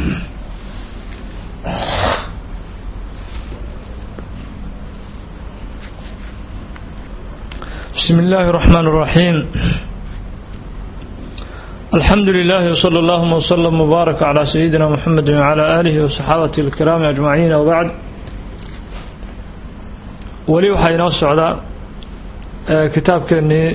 بسم الله الرحمن الرحيم الحمد لله وصلى الله وسلم وبارك على سيدنا محمد وعلى آله وصحابته الكرام أجمعين وبعد ولي waxaa inoo socda kitaabkeenii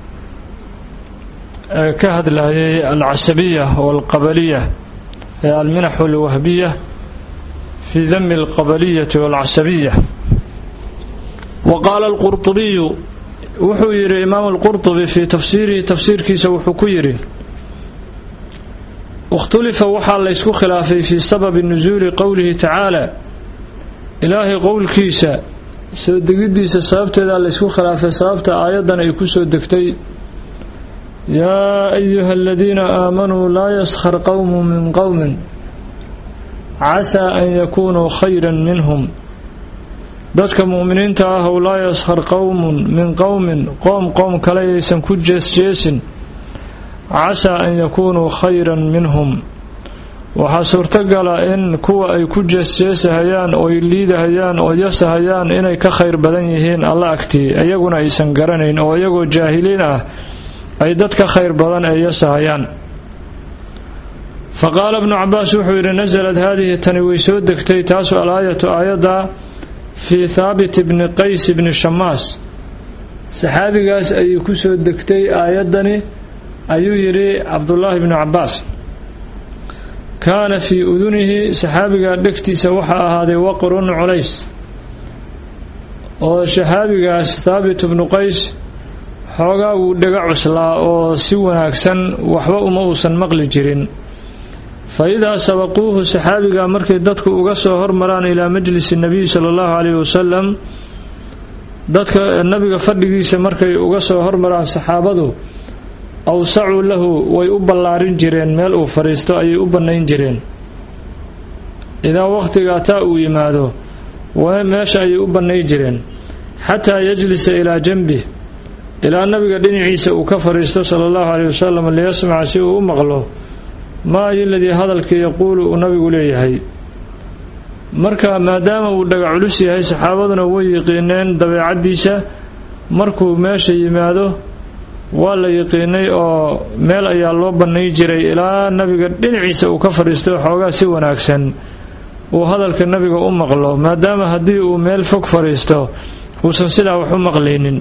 ka hadlayay alcasabiya walqabaliya ee alminax alwahbiya fi dami alqabaliyati walcasabiya وqaala الqurطubiyu wuxuu yidhi imaam alqurطubi fii tafsiirihi tafsiirkiisa wuxuu ku yidhi ikhtulifa waxaa laysku khilaafay fii sababi nusuuli qowlihi tacaala ilaahay qowlkiisa soo degiddiisa sababteedaa laysku khilaafay sababta aayaddan ay ku soo degtay yaa ayuha aladiina aamanuu laa yaskhar qowmu min qowmin casaa an yakunuu khayra minhum dadka mu'miniinta ah ow laa yaskhar qowmun min qowmin qoom qoom kale aysan ku jeesjeesin casaa an yakunuu khayran minhum waxaa suurtogala in kuwa ay ku jeesjeesahayaan ooy liidahayaan oo yasahayaan inay ka khayr badan yihiin alla agtii iyaguna aysan garanayn oo iyagoo jaahiliin ah ay dad ka khayr badan ee yasahayaan fa qaala bnu cabaas wuxuu yidhi nasalad haadihi tani way soo degtay taasu alaayatu aayadda fii thaabit bni qays bni shamaas saxaabigaas ayay ku soo degtay aayaddani ayuu yidhi cabdullaahi bnu cabbaas kaana fii udunihi saxaabiga dhegtiisa waxaa ahaaday waqrun culays oo saxaabigaas thaabit bnu qays xoogaa wuu dhega cuslaa oo si wanaagsan waxba uma uusan maqli jirin fa idaa sabaquuhu saxaabiga markay dadku uga soo hormaraan ilaa majlisi nabiy sala allahu calayhi wasalam dadka nabiga fadhigiisa markay uga soo hormaraan saxaabadu awsacuu lahu way u ballaarin jireen meel uu fadhiisto ayay u bannayn jireen idaa wakhtigaa taa uu yimaado meesha ayay u bannay jireen xataa yajlisa ilaa janbih ilaa nabiga dhinaciisa uu ka fadhiisto sala allahu caleyhi wasalam liyasmaca si uu u maqlo maa ayoladii hadalkii yaquulu uu nabigu leeyahay marka maadaama uu dhaga culus yahay saxaabaduna way yiqiineen dabeecaddiisa markuu meesha yimaado waa la yiqiinay oo meel ayaa loo bannay jiray ilaa nabiga dhinaciisa uu ka fadhiisto xoogaa si wanaagsan uu hadalka nabiga u maqlo maadaama haddii uu meel fog fadhiisto uusan sidaa wax u maqlaynin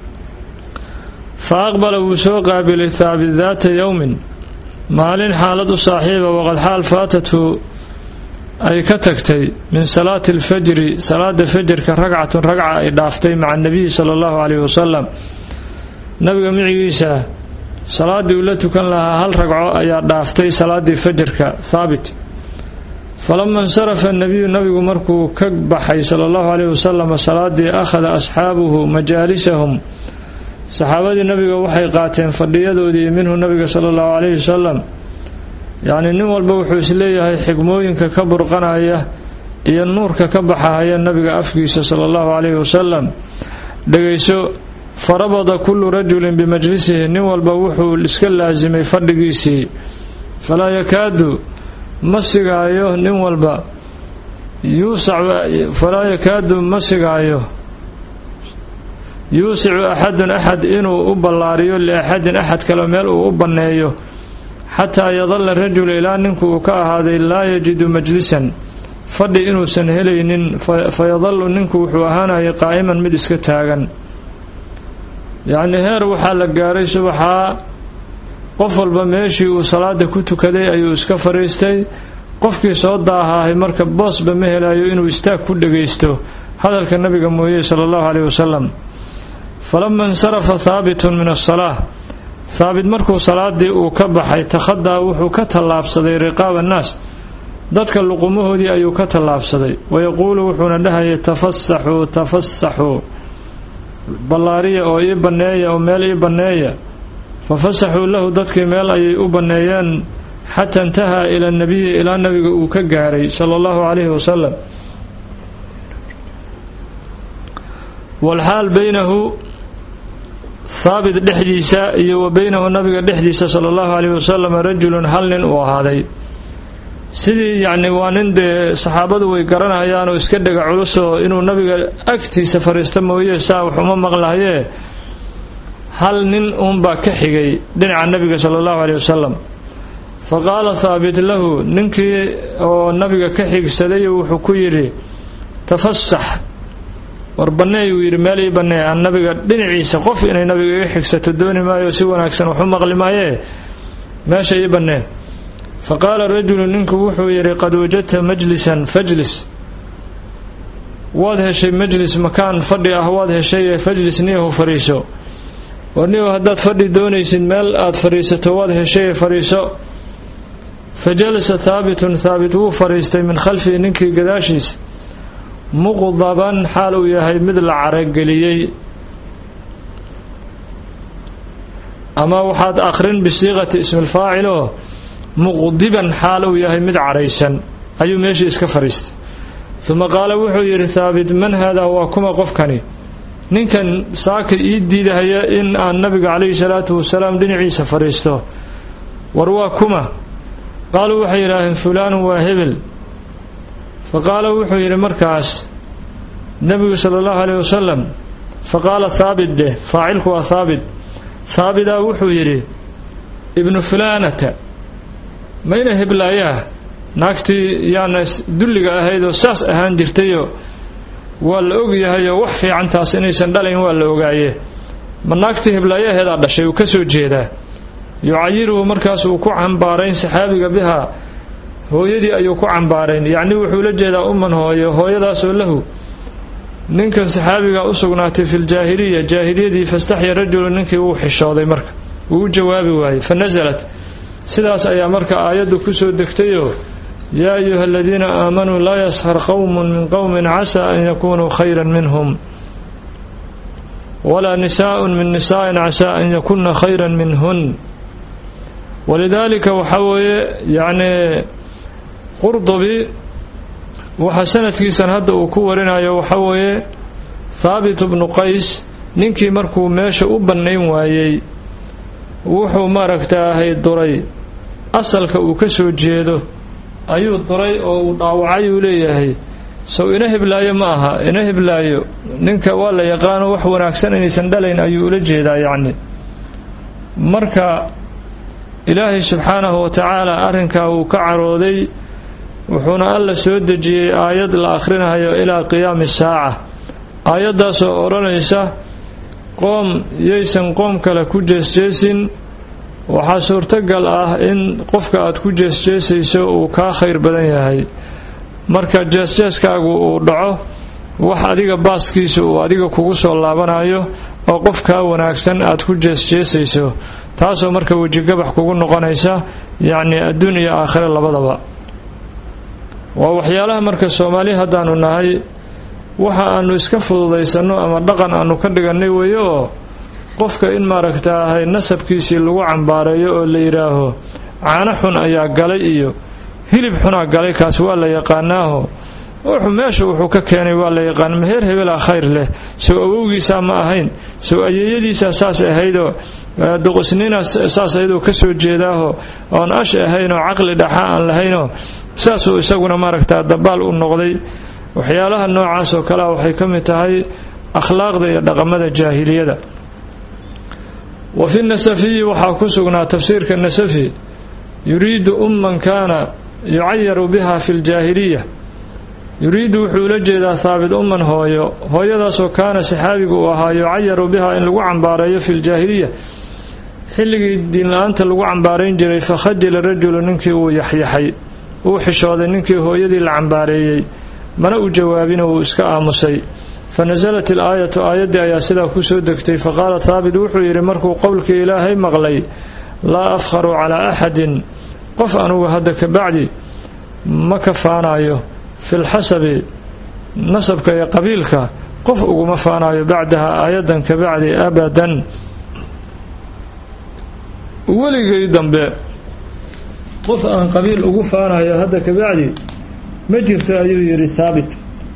fa aqbala wuu soo qaabilay thaabit daata yowmin maalin xaalad u saaxiiba waqad xaal faatathu ay ka tagtay min salaati alfajri salaada fajrka ragcatun ragca ay dhaaftay maca anabiyi sala allahu caleyhi wasalam nabiga micigiisa salaaddii uu la tukan lahaa hal ragco ayaa dhaaftay salaaddii fajrka thaabit falama insarafa anabiyu nabigu markuu ka baxay sala allahu caleyhi wasalam salaaddii akhada asxaabuhu majaalisahum saxaabadii nabiga waxay qaateen fadhiyadoodii minhu nabiga sala allahu calayhi wasalam yacnii nin walba wuxuu isleeyahay xigmooyinka ka burqanaya iyo nuurka ka baxahaya nabiga afkiisa sala allahu calayhi wasalam dhegayso farabada kullu rajulin bimajlisihi nin walba wuxuu iska laasimay fadhigiisii falaa yakaadu ma sigaayo nin walba yuusac falaa yakaadu ma sigaayo yuusicu axadun axad inuu u ballaariyo liaxadin axad kale meel uu u banneeyo xataa yadalla rajulu ilaa ninku uu ka ahaaday laa yajidu majlisan fadhi inuusan helaynin fa yadallu ninku wuxuu ahaanayay qaa'iman mid iska taagan yacnii heer waxaa la gaaray subaxaa qof walba meeshii uu salaada ku tukaday ayuu iska fadhiistay qofkii soo daahaahay marka boosba ma helayo inuu istaag ku dhagaysto hadalka nabiga mooye sala allahu caleyhi wasalam falama insarafa haabitun min asalaa haabit markuu salaadii uu ka baxay takhadaa wuxuu ka tallaabsaday riqaab annaas dadka luqumahoodii ayuu ka tallaabsaday wayaquulu wuxuuna dhahayay tafasaxuu tafasaxuu ballaariya oo ii banneeya oo meel ii banneeya fafasaxuu lahu dadkii meel ayay u banneeyeen xataa intahaa ila nabiyi ilaa nabiga uu ka gaaray sala allahu calayhi wasalam walxaal baynahu haabit dhexdiisa iyo wa beynahu nabiga dhexdiisa sala allahu calayhi wasalam rajulun hal nin uu ahaaday sidii yacni waa nin dee saxaabadu way garanayaan oo iska dhega culusoo inuu nabiga agtiisa fadhiisto mooye saa wax uma maqlahayee hal nin uunbaa ka xigay dhinaca nabiga sala allahu caleyh wasalam fa qaala haabit lahu ninkii oo nabiga ka xigsaday wuxuu ku yidhi tafasax war banneey uu yidhi meel ii bannee aan nabiga dhinaciisa qof inay nabiga iga xigsato dooni maayo si wanaagsan waxu maqli maayee meesha ii bannee fa qaala rajulu ninku wuxuu yidhi qad wajadta majlisan fajlis waad heshay majlis makaan fadhi ah waad heshay fajlis niyahu fadhiiso war niyahu haddaad fadhi doonaysid meel aad fadhiisato waad heshay fadhiiso fa jalasa haabitun haabit wuu fadhiistay min khalfihi ninkii gadaashiisa muqdaban xaal uu yahay mid la carageliyey ama waxaad akhrin bisiiqati ismilfaacil oo muqdiban xaal uu yahay mid caraysan ayuu meeshii iska fadhiistay uma qaala wuxuu yidhi haabit man haadaa waa kuma qofkani ninkan saaka ii diidahaya in aan nabiga calayhi salaatu wasalaam dhinaciisa fadhiisto war waa kuma qaaluu waxay yidhaaheen fulaanun waa hebel fa qaala wuxuu yidhi markaas nebigu sala allahu caleyh wasalam fa qaala haabit dheh faacilku waa haabit haabidaa wuxuu yidhi ibnu fulaanata mayna heblaayaa naagtii yaana dulliga ahayd oo saas ahaan jirtayoo waa la og yahayoo wax fiicantaas inaysan dhalayn waa la ogaaye ma naagtii heblaayaheedaa dhashay uu ka soo jeedaa yucayiruhu markaas uu ku cambaarayn saxaabiga bihaa hooyadii ayuu ku cambaarayn yacnii wuxuu la jeedaa umman hooyo hooyadaasoo lahu ninkan saxaabiga u sugnaatay fi ljaahiliya jaahiliyadii fastaxya rajulu ninkii wuu xishooday marka wuu u jawaabi waayey fa nasalat sidaas ayaa marka aayaddu ku soo degtayoo yaa ayuha aladiina aamanuu laa yashar qowmun min qowmin casaa an yakunuu khayran minhum walaa nisaaءun min nisaaءin casaa an yakuna khayran minhun walidaalika waxaa weeye yacnii qurdubi waxaa sanadkiisan hadda uu ku warinayo waxaa weeye thaabit bnu qays ninkii markuu meesha u bannayn waayey wuxuu maaragtaahay duray asalka uu ka soo jeedo ayuu duray oo uu dhaawacay uu leeyahay sow ina heblaayo ma aha ina heblaayo ninka waa la yaqaano wax wanaagsan inaysan dhalayn ayuu ula jeedaa yacni marka ilaahay subxaanahu wa tacaala arrinkaa wuu ka carooday wuxuuna alla soo dejiyey aayad la akhrinayo ilaa qiyaami saaca aayaddaasoo odhanaysa qoom yaysan qoom kale ku jeesjeesin waxaa suurtogal ah in qofka aad ku jeesjeesayso uu kaa khayr badan yahay marka jeesjeeskaagu uu dhaco wax adiga baaskiisa uu adiga kugu soo laabanayo oo qof kaa wanaagsan aad ku jeesjeesayso taasoo marka wejigabax kugu noqonaysa yacni adduun iyo aakhire labadaba waa waxyaalaha marka soomaali haddaanu nahay waxa aanu iska fududaysanno ama dhaqan aanu ka dhigannay weeye oo qofka in maaragtaahay nasabkiisii lagu cambaareeyo oo la yidhaaho caano xun ayaa galay iyo hilib xunaa galay kaas waa la yaqaanaaho wuxuu meesha wuxuu ka keenay waa la yaqaan maheer hebelaa khayr leh sow awowgiisaa ma ahayn sow ayeeyadiisaa saas ahaydoo doqosnina saas ayadoo ka soo jeedaaho oon ash ahaynoo caqli dhaxa aan lahaynoo saasuu isaguna maaragtaa dabaal u noqday waxyaalaha noocaas oo kalea waxay ka mid tahay akhlaaqda iyo dhaqamada jaahiliyada wa fi nasafiyi waxaa ku sugnaa tafsiirka nasafi yuriidu umman kaana yucayaru biha fi ljaahiliya yuriidu wuxuu ula jeedaa haabit umman hooyo hooyadaasoo kaana saxaabigu uu ahaa yucayaru biha in lagu cambaareeyo fi ljaahiliya xilligii diinla-aanta lagu cambaarayn jiray fakhajila rajulu ninkii uu yaxyaxay uu xishooday ninkii hooyadii la cambaareeyey mana u jawaabina wuu iska aamusay fa nasalat ilaayatu aayaddii ayaa sidaa ku soo degtay faqaala haabit wuxuu yidhi markuu qowlkii ilaahay maqlay laa afkharu calaa axadin qof anugu hadda ka bacdi ma ka faanayo fi lxasabi nasabka iyo qabiilka qof uguma faanayo bacdaha aayaddan ka bacdi abadan weligay dambe qof aan qabiil ugu faanayo hadda ka bacdi ma jirto ayuu yidhi haabit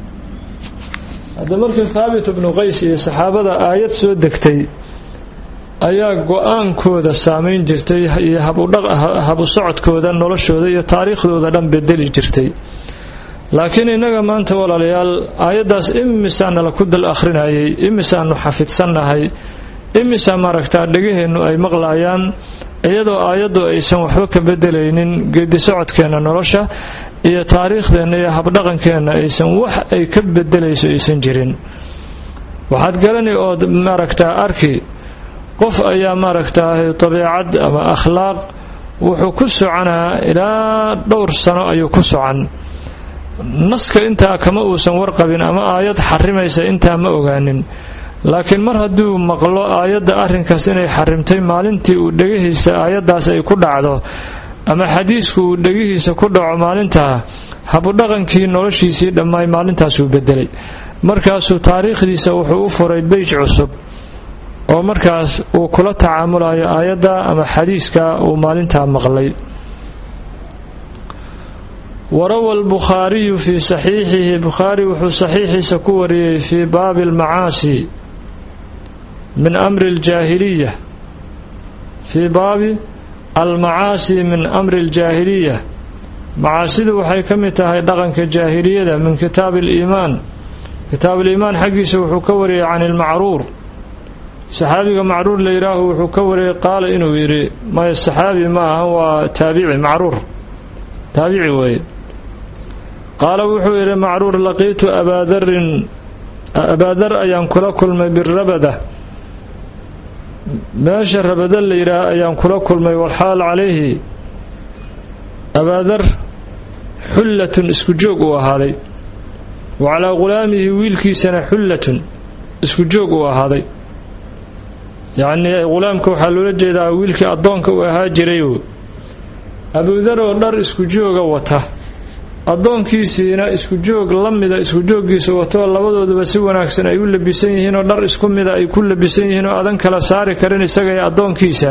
hadda markii haabit ibnu qays iyo saxaabada aayad soo degtay ayaa go-aankooda saamayn jirtay iyo habu socodkooda noloshooda iyo taariikhdooda dhan bedeli jirtay laakiin innaga maanta walaalayaal aayaddaas imisaana la ku dal akhrinayay imisaanu xafidsannahay imisaa maaragtaa dhegaheennu ay maqlaayaan iyadoo aayaddu aysan waxba ka bedelaynin geedi socodkeenna nolosha iyo taariikhdeenna iyo habdhaqankeenna aysan wax ay ka bedelayso aysan jirin waxaad garani ood maaragtaa arki qof ayaa maaragtaa dabiicad ama akhlaaq wuxuu ku soconaa ilaa dhowr sano ayuu ku socon naska intaa kama uusan warqabin ama aayad xarimaysa intaa ma ogaanin laakiin mar hadduu maqlo aayadda arrinkaas inay xarimtay maalintii uu dhegihiisa aayaddaas ay ku dhacdo ama xadiisku uu dhegihiisa ku dhaco maalintaa habudhaqankii noloshiisii dhammaay maalintaasuu bedelay markaasuu taariikhdiisa wuxuu u furay beyj cusub oo markaas uu kula tacaamulayo aayadda ama xadiiska uu maalintaa maqlay warawa albukhaariyu fii saxiixihi bukhaari wuxuu saxiixiisa ku wariyey fii baabi almacaasi min amri aljaahiliya fii baabi almacaasi min amri aljaahiliya macaasidu waxay ka mid tahay dhaqanka jaahiliyada min kitaabi aliimaan kitaab aliimaan xaggiisa wuxuu ka wariyey can ilmacruur saxaabiga macruur la yidhaahu wuxuu ka wariyey qaala inuu yidhi maya saxaabi ma aha waa taabici macruur taabici weeye qaala wuxuu yidhi macruur laqiitu abaadarin abaadar ayaan kula kulmay birabada meesha rabada la yidhaah ayaan kula kulmay walxaal calayhi abaadar xullatun isku joog uu ahaaday wa calaa ghulaamihi wiilkiisana xullatun isku joog uu ahaaday yacnii ghulaamka waxaa loola jeedaa wiilkii addoonka uu ahaa jiray abuudar oo dhar isku jooga wata addoonkiisiina isku joog la mida isku jooggiisa watoo labadooduba si wanaagsan ay u labisan yihiinoo dhar isku mida ay ku labisan yihiin oo adan kala saari karin isaga iyo addoonkiisa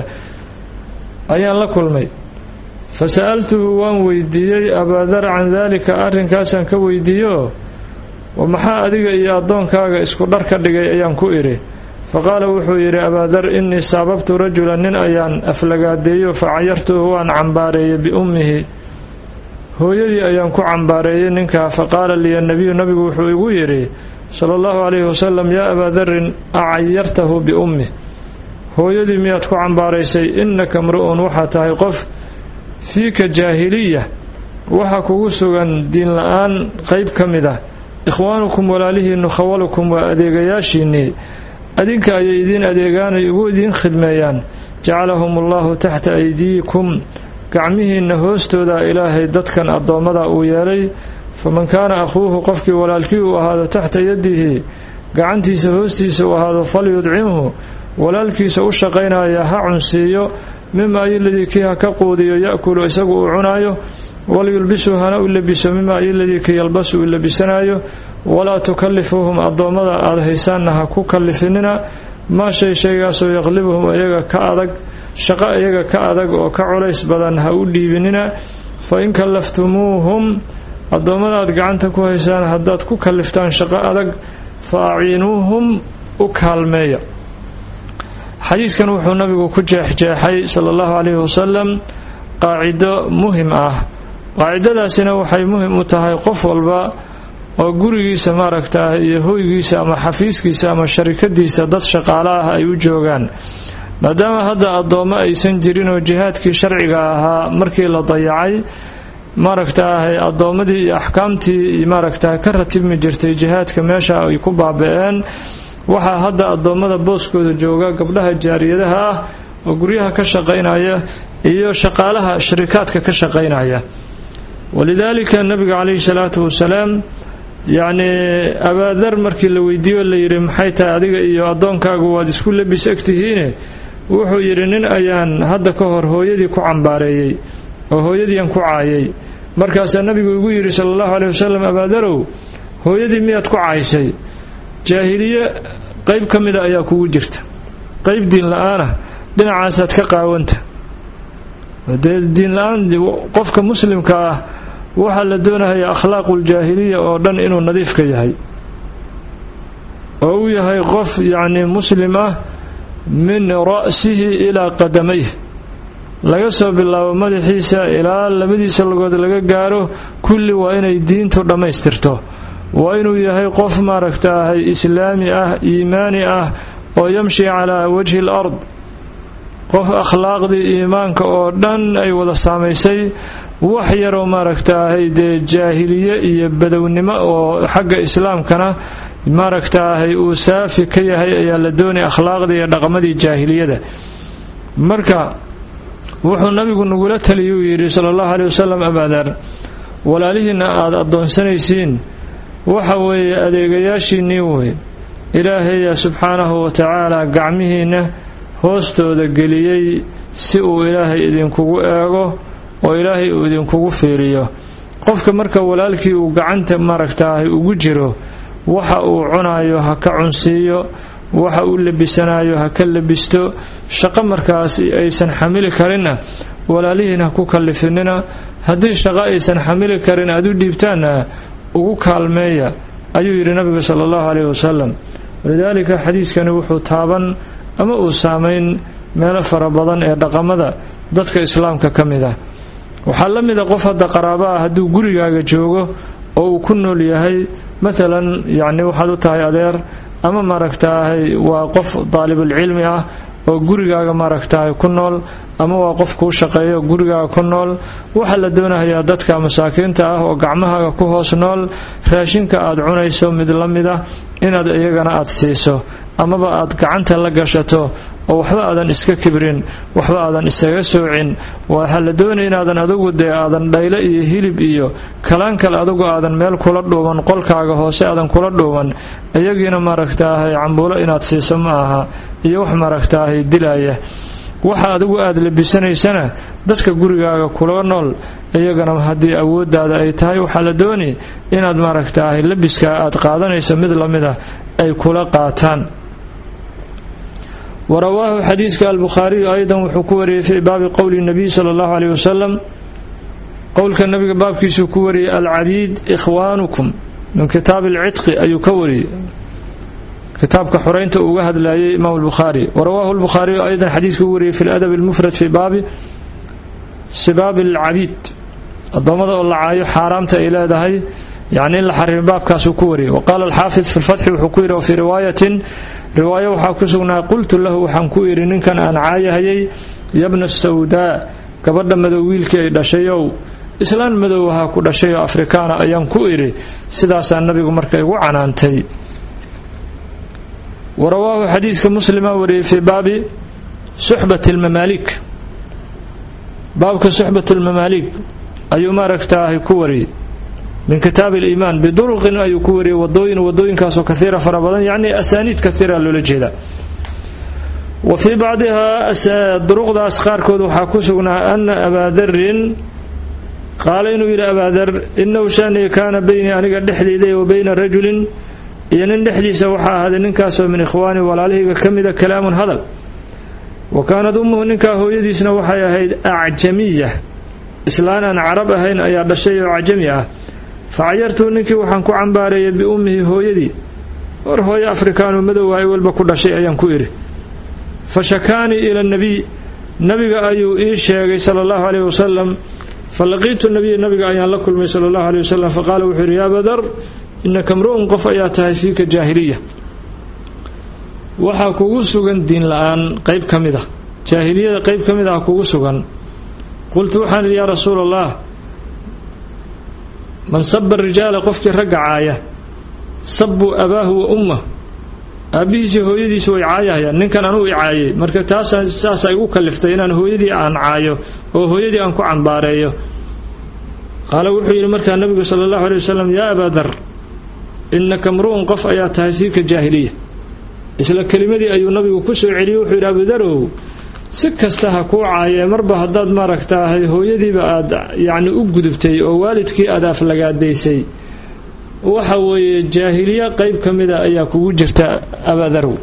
ayaan la kulmay fa sa'altuhu waan weydiiyey abaadar can daalika arrinkaasaan ka weydiiyo maxaa adiga iyo addoonkaaga isku dhar ka dhigay ayaan ku idhi fa qaala wuxuu yidhi abaadar innii saababtu rajulan nin ayaan aflagaadeeyo fa cayartuhu waan cambaareeyey biummihi hooyadii ayaan ku cambaareeyey ninkaa fa qaala liya nabiyu nabigu wuxuu igu yidhi sala allahu calayhi wasalam yaa abaadarin acayartahu biummih hooyadii miyaad ku cambaaraysay innaka mru'un waxaa tahay qof fiika jaahiliya waxaa kugu sugan diin la-aan qayb ka mid ah ikhwaanukum walaalihiinnu khawalukum waa adeegayaashiinnii adinka ayay idiin adeegaanay ugu idiin khidmeeyaan jacalahum allahu taxta aydiikum gacmihiinna hoostooda ilaahay dadkan addoommada uu yeelay faman kaana akhuuhu qofkii walaalkii uu ahaado taxta yadihi gacantiisa hoostiisa uu ahaado falyudcimhu walaalkiisa u shaqaynaya ha cunsiiyo mima iladii kii ha ka quudiyo ya'kulu isagu uu cunaayo walyulbisu hana u labiso mima iladii kii yalbasu uu labisanaayo walaa tukallifuuhum addoommada aada haysaanna ha ku kallifinina maa shay shaygaasoo yaqlibuhum iyaga ka adag shaqo iyaga ka adag oo ka culays badan ha u dhiibinina fa in kallaftumuuhum addoommada aad gacanta ku haysaan haddaad ku kalliftaan shaqo adag fa aciinuuhum u kaalmeeya xadiidkan wuxuu nabigu ku jeexjeexay sala allahu calayhi wasalam qaacido muhim ah qaacidadaasina waxay muhim u tahay qof walba oo gurigiisa maaragtaa iyo hoygiisa ama xafiiskiisa ama sharikadiisa dad shaqaale ah ay u joogaan maadaama hadda addoommo aysan jirin oo jihaadkii sharciga ahaa markii la dayacay maaragtaahay addoommadii iyo axkaamtii maaragtaa ka ratibmi jirtay jihaadka meesha ay ku baaba-een waxaa hadda addoommada booskooda jooga gabdhaha jaariyadaha ah oo guryaha ka shaqaynaya iyo shaqaalaha sharikaadka ka shaqaynaya walidaalika nabiga calayhi salaatu wasalaam yacnii abaadar markii la weydiiyo la yidhi maxay tahay adiga iyo addoonkaagu waad isku labis egtihiine wuxuu yidhi nin ayaan hadda ka hor hooyadii ku cambaareeyey oo hooyadiian ku caayay markaasaa nabigu igu yidhi sala allahu caleyh wasalam abaadarow hooyadii miyaad ku caaysay jaahiliye qayb ka mida ayaa kugu jirta qayb diin la-aanah dhinacaasaad ka qaawanta dee diin la-aan qofka muslimka ah waxaa la doonaya akhlaaquuljaahiliya oo dhan inuu nadiifka yahay oo uu yahay qof yacnii muslim ah min ra'sihi ilaa qadamayh laga soo bilaabo madaxiisa ilaa labadiisa lugood laga gaaro kulli waa inay diintu dhammaystirto waa inuu yahay qof maaragtaahay islaami ah iimaani ah oo yamshi calaa wajhi al ard qof akhlaaqdii iimaanka oo dhan ay wada saamaysay wax yaroo maaragtaahay dee jaahiliye iyo badownimo oo xagga islaamkana maaragtaahay uu saafi ka yahay ayaa la doonaya akhlaaqdii iyo dhaqamadii jaahiliyada marka wuxuu nabigu nagula taliyuu yidhi sala allahu aleyh wasalam abaadaar walaalihiinna aada addoonsanaysiin waxa weeye adeegayaashiinnii wey ilaahayaa subxaanahu wa tacaala gacmihiinna hoostooda geliyey si uu ilaahay idinkugu eego oo ilaahay uu idinkugu fiiriyo qofka marka walaalkii uu gacanta maaragtaahay ugu jiro waxa uu cunayo ha ka cunsiiyo waxa uu labisanayo ha ka labisto shaqo markaas aysan xamili karinna walaalihiin ha ku kallifinina haddii shaqo aysan xamili karin aad u dhiibtaanna ugu kaalmeeya ayuu yidhi nabiga sala allahu caleyhi wasalam walidaalika xadiiskani wuxuu taaban ama uu saamayn meelo fara badan ee dhaqamada dadka islaamka ka mid ah waxaa la mid a qof hadda qaraabo ah hadduu gurigaaga joogo oo uu ku nool yahay maalan yacni waxaad u tahay adeer ama maaragtaahay waa qof daalibulcilmi ah oo gurigaaga maaragtahay ku nool ama waa qof kuu shaqeeyo gurigaaga ku nool waxaa la doonayaa dadka masaakiinta ah oo gacmahaaga ku hoos nool raashinka aad cunayso mid la mid ah inaad iyagana aad siiso amaba aad gacanta la gashato oo waxba aadan iska kibrin waxba aadan isaga soocin waxaa la doonaya inaadan adugu dee aadan dhayle iyo hilib iyo kalaan kale adugu aadan meel kula dhuuban qolkaaga hoose aadan kula dhuuban iyagiina maaragtaahay cambuulo inaad siiso ma aha iyo wax maaragtaahay dilaya waxa adigu aad labisanaysana dadka gurigaaga kula nool iyagana haddii awooddaada ay tahay waxaa la dooni inaad maaragtaahay labiskaa aad qaadanayso mid la mid ah ay kula qaataan warawaahu xadiiska albukhaariyu aydan wuxuu ku wariyey fii baabi qowli nabiy sala allahu caleyh wasalam qowlka nabiga baabkiisuu ku wariyey alcabiid ikhwaanukum min kitaabi alcidqi ayuu ka wariyey kitaabka xoreynta uuga hadlayay imaam albukhaari warawaahu albukhaariyu aydan xadiiskuu wariyey fi ladab almufrad fii baabi sibaabi alcabiid addoommada oo la caayo xaaraamta ay leedahay yacni in la xarimo baabkaasuu ku wariyey wa qaala alxaafid fi lfatxi wuxuu ku yidhi wa fii riwaayatin riwaayo waxaa ku sugnaa qultu lahu waxaan ku idhi ninkan aan caayahayay yabna sawdaa gabadha madow wiilkii ay dhashayow islaan madow ahaa ku dhashayoo afrikaana ayaan ku idhi sidaasaa nabigu marka igu canaantay wa rawaahu xadiidka muslima wariyey fii baabi suxbati almamaalik baabka suxbat almamaalik ayuu maaragtaahay ku wariyey min kitaabi aliimaan biduruqin ayuu ku wariyey wadooyin wadooyinkaasoo kaiira fara badan yacni asaaniid kaiira loola jeeda wa fii bacdihaa duruqdaas qaarkood waxaa ku sugnaa ana abaadarin qaala inuu yidhi abaadar inahu shanii kaana beynii aniga dhexdayda wa beyna rajulin iyo nin dhexdiisa waxaa ahaaday ninkaasoo min ikhwaani walaalahayga ka mida kalaamun hadal wa kaanad ummuhu ninkaa hooyadiisna waxay ahayd acjamiya islaan aan carab ahayn ayaa dhashay oo cajami ah fa cayartuu ninkii waxaan ku cambaareeyay biummihi hooyadii war hooyo afrikaanu madow ay walba ku dhashay ayaan ku idhi fa shakaanii ila nabiy nabiga ayuu ii sheegay sala allahu caleyh wasalam fa laqiitu nabiya nabiga ayaan la kulmay sala allahu aleyh wasalam faqaala wuxuu yidhi yaa badar inaka mru'un qof ayaa tahay fiika jaahiliya waxaa kugu sugan diin la-aan qayb ka mid ah jaahiliyada qayb ka mid ah kugu sugan qultu waxaan idhi yaa rasuula allah man saba rijaala qofkii ragga caaya sabuu abaahu wa ummah aabbihiisii hooyadiisi way caayahayaan ninkan anuu i caayay marka taasa saasaa igu kaliftay inaan hooyadii aan caayo oo hooyadii aan ku cambaareeyo qaala wuxuu yidhi markaa nabigu sala allahu aley wasalam yaa abaa dar inaka mru'un qof ayaa tahay fiika jaahiliya isla kelimadii ayuu nabigu ku soo celiyey wuxuu yidhi abudarow si kasta ha kuu caayee marba haddaad maaragtaahay hooyadiiba aad yacni u gudubtay oo waalidkii aad aflagaadaysay waxa weeye jaahiliya qayb ka mida ayaa kugu jirta abadarow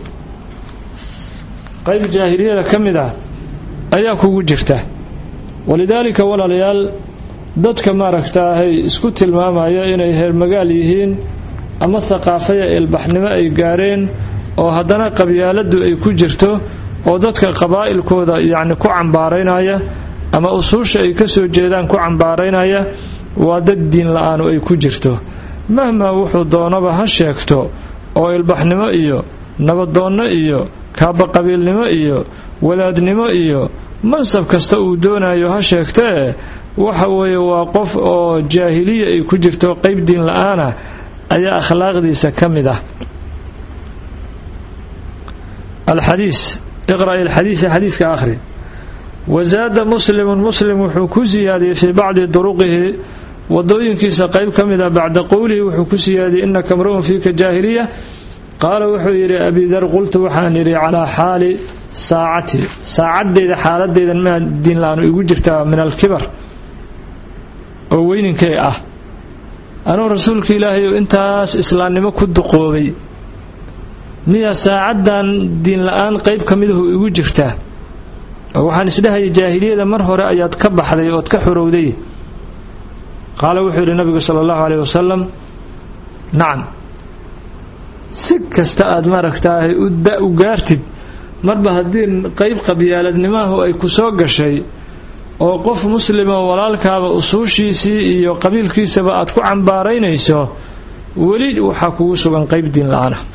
qayb jaahiliyada ka mid ah ayaa kugu jirta walidaalika walaalayaal dadka maaragtaahay isku tilmaamaya inay heer magaal yihiin ama thaqaafaya ilbaxnimo ay gaareen oo haddana qabyaaladdu ay ku jirto oo dadka qabaa'ilkooda yacni ku cambaaraynaya ama usuusha ay ka soo jeedaan ku cambaaraynaya waa dad diin la-aanu ay ku jirto mahmaa wuxuu doonaba ha sheegto oo ilbaxnimo iyo nabadoonno iyo kaabaqabiilnimo iyo wadaadnimo iyo mansab kasta uu doonayo ha sheegtee waxa weeye waa qof oo jaahiliya ay ku jirto qeyb diin la-aana ayaa akhlaaqdiisa ka mid ah alxadiis iqra' alxadiisa xadiiska akhri wasaada muslimun muslim wuxuu ku siyaadiyey fii bacdi duruqihi wadooyinkiisa qeyb ka mid a bacda qowlihi wuxuu ku siyaadiyey inaka mru'un fiika jaahiliya qaala wuxuu yidhi abidar qultu waxaan yidhi calaa xaali saacati saacadeyda xaaladeydan maa diin la-aanu igu jirtaa min alkibar oo weyninkay ah anuu rasuulka ilaahay oo intaas islaamnimo ku duqoobay miya saacaddan diin la-aan qeyb ka midahu igu jirtaa oo waxaan isdhahayay jaahiliyada mar hore ayaad ka baxday ood ka xorowday qaala wuxuu yidhi nabigu sala allahu caleyh wasalam nacam si kasta aad maaragtaahay u gaartid marba haddii qeyb qabyaaladnimahu ay ku soo gashay oo qof muslima walaalkaaba usuushiisii iyo qabiilkiisaba aad ku cambaaraynayso weli waxaa kugu sugan qeyb diin la-aan ah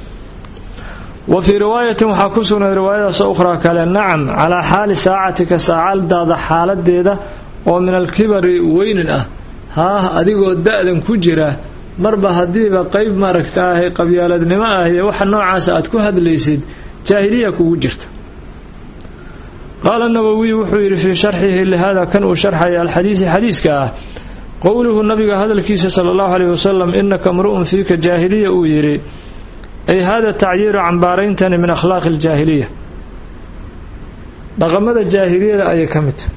wa fii riwaayatin waxaa ku sugnay riwaayadaas ukhraa kale nacam calaa xaali saacatika saacadaada xaaladeeda oo min alkibari weynin ah haah adigoo da-dan ku jira marba haddiiba qeyb maaragtaahay qabyaaladnimo ah iyo waxa noocaasa aad ku hadlaysid jaahiliya kugu jirta qaala nawowiy wuxuu yidhi fii sharxihi lihada kan uu sharxaya alxadiisi xadiiska ah qowluhu nabiga hadalkiisa sala allahu aleyh wasalam inaka mru'un fiika jaahiliya uu yidhi ay hada tacyiiru cambaarayntani min akhlaaqi aljaahiliya dhaqamada jaahiliyada ayay ka mid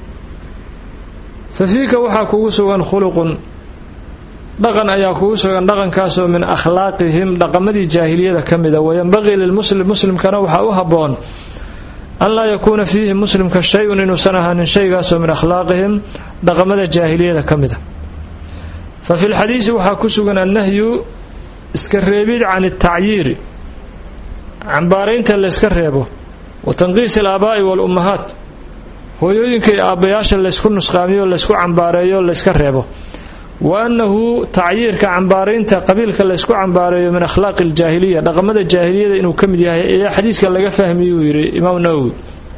fa fiika waxaa kugu sugan khuluqun dhaqan ayaa kugu sugan dhaqankaasoo min akhlaaqihim dhaqamadii jaahiliyada ka mida wayanbaqii lilmuslim muslimkana waxaa u habboon an laa yakuuna fiihi muslimka shay-un inuusan ahaanin shaygaasoo min akhlaaqihim dhaqamada jaahiliyada ka mida fa fi lxadiisi waxaa ku sugan annahyu iska reebid can altacyiiri cambaaraynta layska reebo wa tanqiisi alaabaa'i waalummahaat hooyooyinka iyo aabbayaasha laysku nusqaamiyo laysku cambaareeyo layska reebo wa annahu tacyiirka cambaaraynta qabiilka laysku cambaareeyo min akhlaaqi aljaahiliya dhaqamada jaahiliyada inuu ka mid yahay ayaa xadiiska laga fahmiyuu yidhi imaam nawowi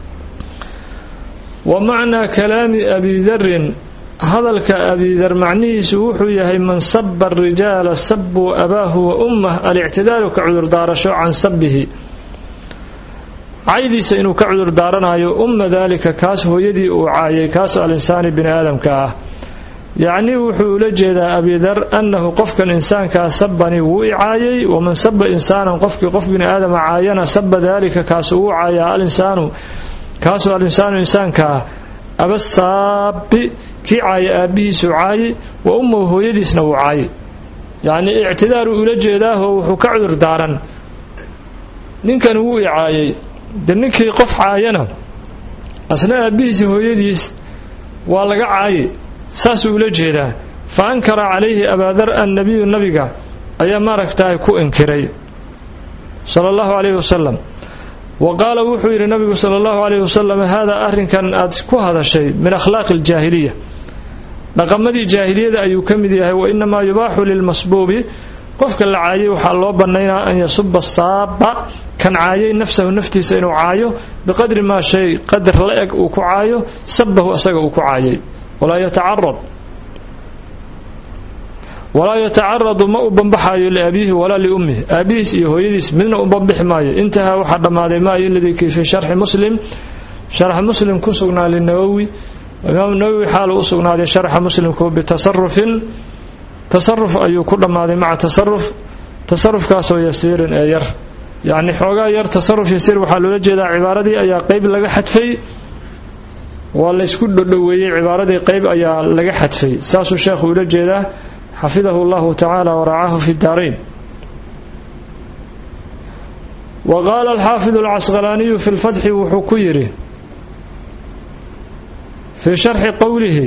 wa macnaa kalaami abi darin hadalka abidar macnihiisu wuxuu yahay man saba arijaala sabuu abaahu wa ummah alictidaalu ka cudurdaarasho can sabihi caydiisa inuu ka cudurdaaranayo umma daalika kaas hooyadii uu caayay kaasoo alinsaani bini aadamka ah yacnii wuxuu ula jeedaa abidar annahu qofkan insaankaa sabani wuu i caayay waman saba insaanan qofkii qof bini aadama caayana saba daalika kaasuu uu caayaa alinsaanu kaasoo alinsaanu insaankaa abasaabi kii caaya aabbihiisuu caayay wa ummahu hooyadiisna wuu caayay yacnii ictidaaruu ula jeedaahoo wuxuu ka cudur daaran ninkan wuu i caayay de ninkii qof caayana asna aabbihiisi hooyadiis waa laga caayay saasuu ula jeedaa fa ankara calayhi abaadar annabiyu nabiga ayaa maaragtahay ku inkiray sala allahu calayhi wasalam wa qaala wuxuu yidhi nabigu sala allahu calayhi wasalam haadaa arrinkan aad ku hadashay min akhlaaqi aljaahiliya dhaqamadii jaahiliyada ayuu ka mid yahay wa inamaa yubaaxu lilmasbuubi qofka la caayay waxaa loo bannaynaa an yasuba saaba kan caayay nafsahu naftiisa inuu caayo biqadri maa shay qadar la eg uu ku caayo sabahu asaga uu ku caayay walaa yatacarad walaa yatacaradu ma u bambaxaayo liabiihi walaa liummihi aabihiis iyo hooyadiis midna u bambixi maayo intahaa waxaa dhammaaday maa iladii kii fii sharxi muslim sharx muslim ku sugnaa linawowi imaamu nawowi xaalu u sugnaaday sharxa muslimku bitasarufin tasaruf ayuu ku dhammaaday maca tasaruf tasarufkaasoo yasiirin ee yar yacni xoogaa yar tasaruf yasiir waxaa loola jeedaa cibaaradii ayaa qeyb laga xadfay waa laysku dhodhoweeyey cibaaradii qeyb ayaa laga xadfay saasuu sheekhu ula jeedaa xafidahu llahu tacaala waracaahu fi daarayn wa qaala alxaafidu alcasqalaaniyu fi lfatxi wuxuu ku yidhi fii sharxi qowlihi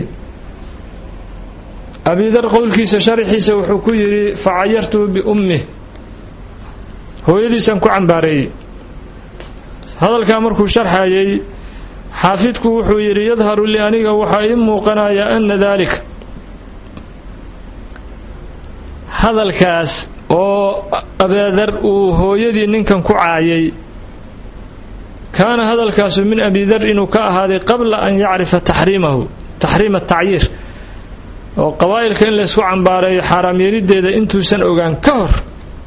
abidar qowlkiisa sharxiisa wuxuu ku yidhi facayartuhu biummih hooyadiisaan ku cambaareeyey hadalkaa markuu sharxayay xaafidku wuxuu yidhi yadharu li aniga waxaa ii muuqanaya ana daalika hadalkaas oo abaadar uu hooyadii ninkan ku caayay kaana hadalkaasu min abidar inuu ka ahaaday qabla an yacrifa taxriimahu taxriima tacyiir oo qabaa'ilka in laysku cambaareeyo xaaraam yeelideeda intuusan ogaan ka hor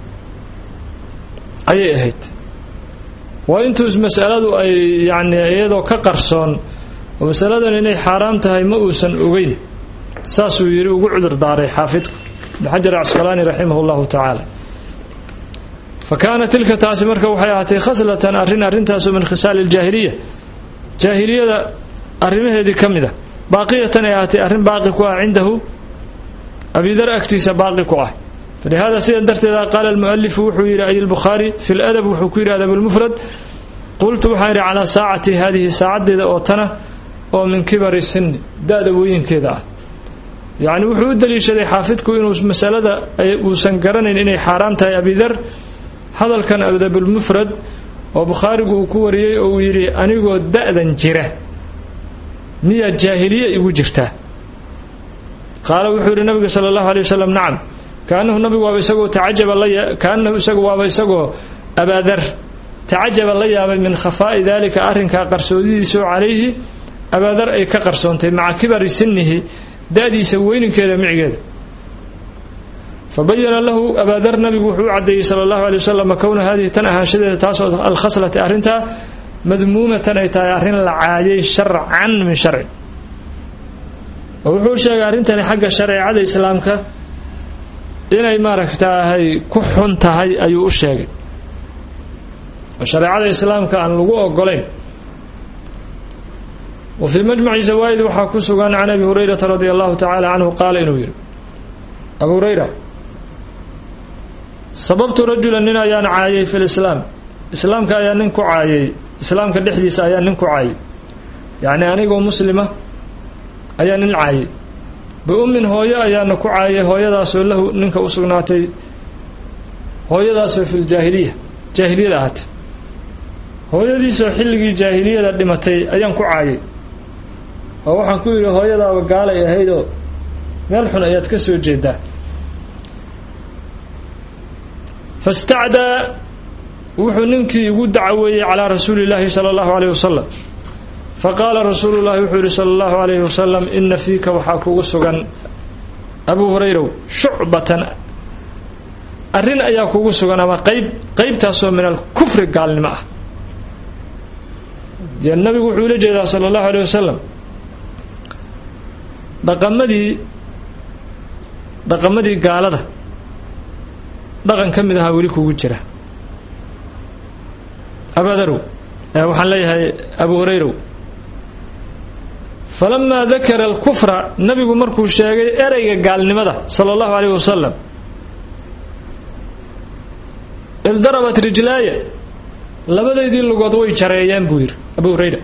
ayay ahayd waa intuus masaladu ay yacni iyadoo ka qarsoon oo masaladan inay xaaraam tahay ma uusan ogeyn saasuu yidhi ugu cudur daaray xaafidku ibnu xajar casqalaani raximah llahu tacaala fa kaana tilka taasi marka waxay ahaatay khaslatan arrin arrintaasoo min khisaali aljaahiliya jaahiliyada arrimaheedii ka mid a baaqiyatan ay ahaatay arrin baaqi ku ah cindahu abidar agtiisa baaqi ku ah falihada sida darteeda qaala almualifu wuxuu yidhi ay lbukhaari fi ladab wuxuu ku yidhi adab lmufrad qultu waxaan yidhi calaa saacati haadihi saacaddeeda oo tana oo min kibari sinni da-da wooyinkeeda ah yacni wuxuu u daliishaday xaafidku inuu masalada uusan garanayn inay xaaraam tahay abidar hadalkan adabulmufrad oo bukhaarigu uu ku wariyey oo uu yidhi anigoo da-dan jira miyaa jaahiliye igu jirtaa qaala wuxuu yidhi nabiga sala allahu alay wasalam nacam kaanahu nabigu waaba isagoo tacajaba la kaanahu isagu waaba isagoo abaadar tacajaba la yaabay min khafaa'i daalika arrinkaa qarsoodidiisoo calayhi abaadar ay ka qarsoontay maca kibari sinnihi da-diisa weyninkeeda micigeeda fa bayana lahu abaadar nabigu wuxuu u caddeeyey sala allahu alay wasalam kowna haadihi tan ahaanshadeeda taasoo alkhaslati arrintaa madmuumatan ay tahay arrin la caayay sharcan min sharci oo wuxuu sheegay arrintani xagga shareecada islaamka inay maaragtaahay ku xun tahay ayuu u sheegay oo shareecada islaamka aan lagu ogolayn wa fii majmaci zawaa'id waxaa ku sugan can abi hurayrata radia allahu tacaala canhu qaala inuu yidhi abu hurayra sababtu rajulan nin ayaan caayay fi lislaam islaamka ayaa nin ku caayay islaamka dhexdiisa ayaa nin ku caayay yacni anigoo muslima ayaa nin caayay biummin hooyo ayaana ku caayay hooyadaasoo lahu ninka u sugnaatay hooyadaasoo fi ljaahiliya jaahiliyada ahaatay hooyadiisoo xilligii jaahiliyada dhimatay ayaan ku caayay oo waxaan ku yidhi hooyadaaba gaalay ahaydoo meel xun ayaad ka soo jeedaa fastacdaa wuxuu ninkii igu dacaweeyey calaa rasuuli illaahi sala allahu aleyh wasalam faqaala rasuulu llahi wuxuu yihi sala allahu alayhi wasalam ina fiika waxaa kugu sugan abuu hurayrow shucbatan arrin ayaa kugu sugan ama qayb qaybtaasoo min alkufri gaalnimo ah dee nabigu wuxuu ula jeedaa sala allahu aleyh wasalam dhaqamadii dhaqamadii gaalada dhaqan ka mid ahaa weli kugu jira abadarow waxaan leeyahay abu hurayrow falamaa dakara alkufra nabigu markuu sheegay ereyga gaalnimada sala allahu aleyh wasalam ildarabat rijlaaya labadaydii lugood way jareeyeen buu yidhi abu hurayra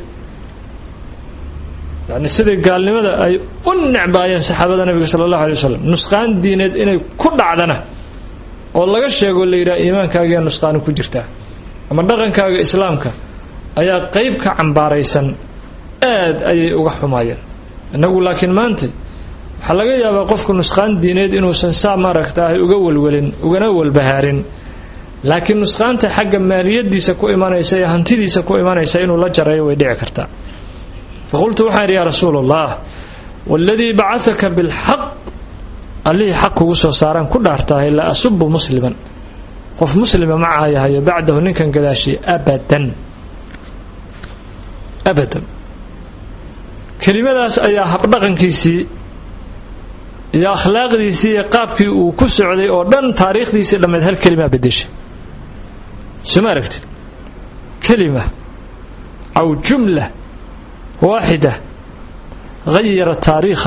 yani sidai gaalnimada ay u necbaayeen saxaabada nabiga sala allahu alay wasalam nusqaan diineed inay ku dhacdana oo laga sheego la yidhaha iimaankaagiiya nusqaani ku jirtaa ama dhaqankaaga islaamka ayaa qeyb ka cambaaraysan aad ayay uga xumaayeen innagu laakiin maanta waxaa laga yaabaa qofku nusqaan diineed inuusan saa maaragtaahay uga welwelin ugana walbahaarin laakiin nusqaanta xagga maaliyadiisa ku imanaysa ee hantidiisa ku imanaysa inuu la jareeyo way dhici kartaa faqultu waxaan idhi yaa rasuula allah waaladii bacadaka bilxaq allihii xaq kugu soo saaraan ku dhaartahay la asubu musliman qof muslima ma caayahayo bacdahu ninkan gadaashiya abadan abadan kelimadaas ayaa habdhaqankiisii iyo akhlaaqdiisii iyo qaabkii uu ku socday oo dhan taariikhdiisii dhammeed hal kelimaa bedeshay soma aragtid kelima aw jumla waaxida hayara taariikha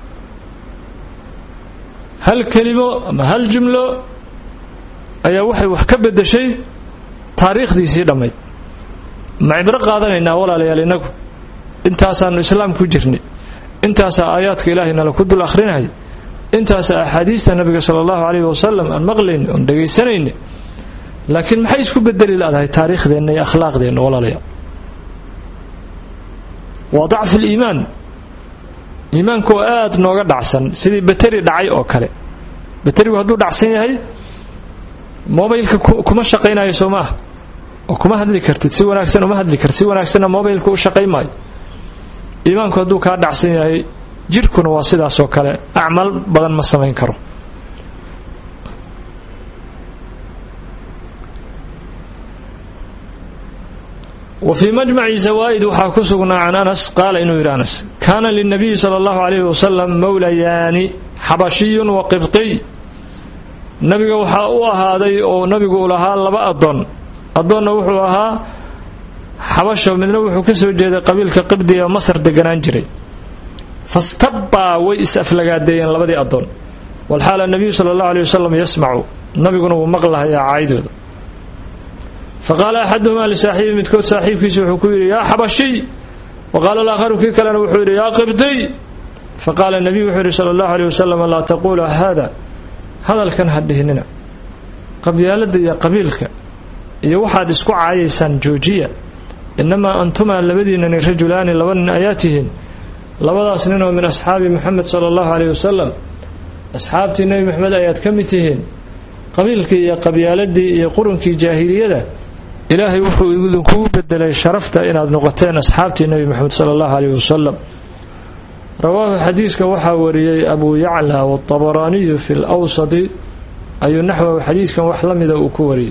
hal kelimo ama hal jumlo ayaa waxay wax ka bedeshay taariikhdiisii dhammayd ma cibro qaadanaynaa walaalayaal innagu intaasaanu islaam ku jirnay intaasaa aayaadka ilaahay nala ku dul akhrinaya intaasaa axaadiista nabiga sala allahu calayhi wasalam aan maqlayna oon dhegaysanayna laakiin maxay isku bedeli laadahay taariikhdeenna iyo akhlaaqdeenna walaalaya waa dacfu liimaan iimaanku oo aada nooga dhacsan sidii bateri dhacay oo kale baterigu hadduu dhacsan yahay mobilka kuma shaqaynayo soo maaha oo kuma hadli kartid si wanaagsan uma hadli kartid si wanaagsanna mobilka u shaqay maayo iimaanku hadduu kaa dhacsan yahay jidhkuna waa sidaas oo kale acmaal badan ma samayn karo wa fii majmaci zawaa'id waxaa ku sugnaa can anas qaala inuu yidhi anas kaana lilnabiyi sala allahu calayhi wasalam mowlayaani xabashiyun wa qibtiy nabiga waxaa u ahaaday oo nabigu u lahaa laba addoon addoonna wuxuu ahaa xabasho midna wuxuu ka soo jeeday qabiilka qibdiga ee masar deganaan jiray fastabbaa way is-aflagaadeeyeen labadii addoon walxaala nabiyu sala allahu aleyh wasalam yasmacu nabiguna wuu maqlahayaa caydooda faqaala axaduhumaa lisaaxiibi midkood saaxiibkiisa wuxuu ku yidhi yaa xabashiy wa qaala alaakharu kii kalena wuxuu yidhi yaa qibdiy faqaala nabiyu wuxuu yidhi sala allahu aleyh wasalam laa taquula haada hadalkan ha dhihinina qabyaaladda iyo qabiilka iyo waxaad isku caayaysaan joojiya innamaa antumaa labadiinani rajulaani laba nin ayaa tihiin labadaas nin oo min asxaabi moxamed sala allahu aleyh wasalam asxaabtii nebi moxamed ayaad ka mid tihiin qabiilkii iyo qabyaaladii iyo qurunkii jaahiliyada ilaahay wuxuu idinkugu bedelay sharafta inaad noqoteen asxaabtii nebi moxamed sala allahu aleyh wasalam rawaahu xadiiska waxaa wariyey abu yacla watabaraaniyu fi lwsadi ayuu naxwahu xadiiskan wax la mida uu ku wariyey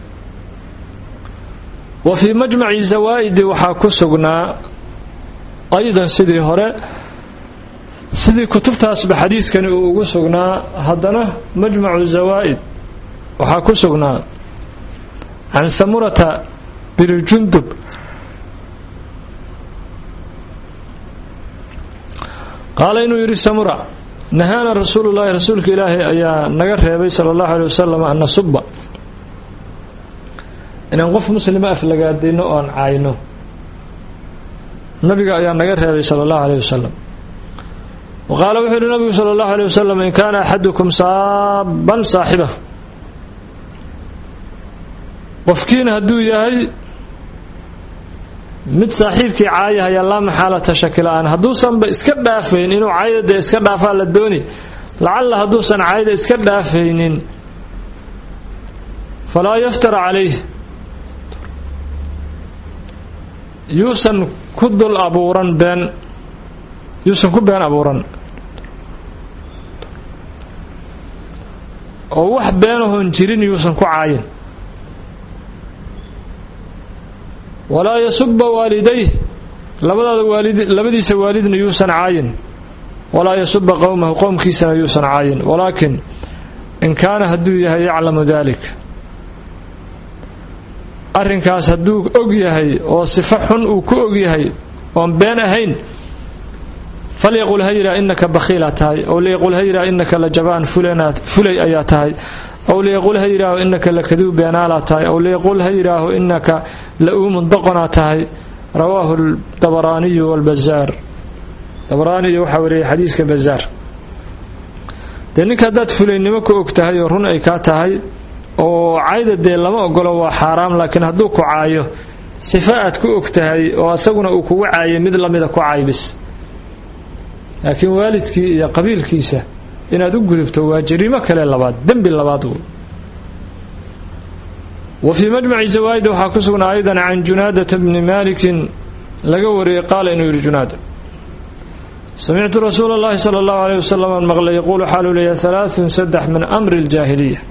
wa fii majmaci zawaa'idi waxaa ku sugnaa aydan sidii hore sidii kutubtaasba xadiiskani uu ugu sugnaa haddana majmacu zawaa'id waxaa ku sugnaa can samurata bini jundub qaala inuu yidhi samura nahaana rasuulu llaahi rasuulka ilaahay ayaa naga reebay sala allahu aley wasalam an nasuba inaan qof muslima aflagaadayno oo aan caayno nabiga ayaa naga reebay sala allahu aleyh wasalam wa qaala wuxuu yihi nabigu sala allahu aleyh wasalam in kaana axadukum saaban saaxibahu qofkiina hadduu yahay mid saaxiibkii caayahaya laa maxaalata shakila-aan hadduusanba iska dhaafayn inuu caayda dee iska dhaafaa la dooni lacalla hadduusan caayda iska dhaafaynin falaa yaftara calayh yuusan ku dul abuuran been yuusan ku been abuuran oo wax beenahoon jirin yuusan ku caayin walaa yasuba waalidayh labadaada waalid labadiisa waalidna yuusan caayin walaa yasuba qowmahu qowmkiisana yuusan caayin walaakin in kaana hadduu yahay yaclamu dalik arrinkaas hadduu og yahay oo sifo xun uu ku og yahay oon been ahayn falyaqul ha yidhaah innaka bakhiilaa tahay ow liyaqul ha yidhaah innaka la jabaan fulay ayaa tahay ow liyaqul ha yidhaaho innaka la kaduub beenaalaa tahay ow liyaqul ha yidhaaho innaka la uumun doqonaa tahay rawaahu dabaraaniyu walbazaar dabaraaniyu waxaa wariyay xadiiska bazaar dee ninka haddaad fulaynimo ku og tahay oo run ay kaa tahay oo cayda dee lama ogolo waa xaaraam laakiin hadduu ku caayo sifa aad ku og tahay oo asaguna uu kugu caayay mid lamida ku caybis laakiin waalidkii iyo qabiilkiisa inaad u gudubto waa jariimo kale labaad dembi labaad w wa fii majmaci zawaa'id waxaa ku sugnaa aydan can junaadata bni maalikin laga wariyey qaala inuu yidhi junaada samictu rasuula اllahi salى اllahu alيyh wasalam an maqlay yaquulu xaaluu leeya halaaثun saddex min amri اljaahiliya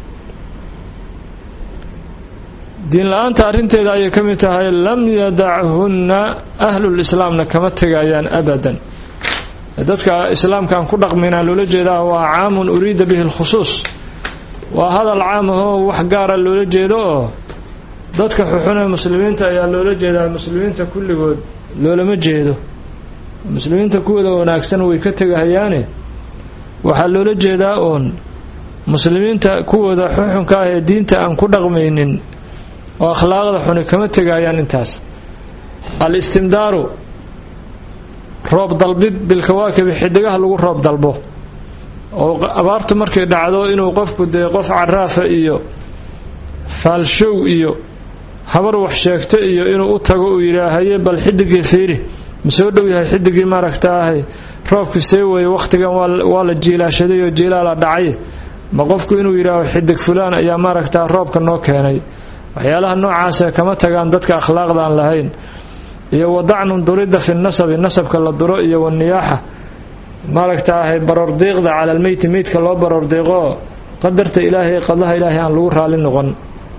diin la-aanta arrinteeda ayay ka mid tahay lam yadachunna ahlulislaamna kama tegayaan abadan dadka islaamkaan ku dhaqmaynaa loola jeedaa waa caamun uriida bihi lkhusuus waa hadal caam ahoo wax gaara loola jeedo oo dadka xuxune muslimiinta ayaa loola jeedaa muslimiinta kulligood loolama jeedo muslimiinta kuwooda wanaagsan way ka tegahayaane waxaa loola jeedaa uun muslimiinta kuwooda xuxunka ah ee diinta aan ku dhaqmaynin oo akhlaaqda xuni kama tegayaan intaas al-istimdaaru roob dalbid bilkawaakibi xidigaha lagu roob dalbo oo abaartu markay dhacdo inuu qofku dee qof caraafa iyo faalshow iyo habar wax sheegta iyo inuu u tago uu yidhaahaye bal xidigii fiiri ma soo dhow yahay xidigii maaragtaahay roobku see weeye wakhtigan waa la jiilaashaday oo jiilaala dhacay ma qofku inuu yidhaaho xidig fulaan ayaa maaragtaa roobka noo keenay waxyaalaha noocaasa kama tagaan dadka akhlaaqda aan lahayn iyo wadacnun durida fi nasabi nasabka la duro iyo waniyaaxa maaragtaahay baroordiiqda cala almeyti meydka loo baroordiiqo qadarta ilaahay qadaha ilaahay aan lagu raali noqon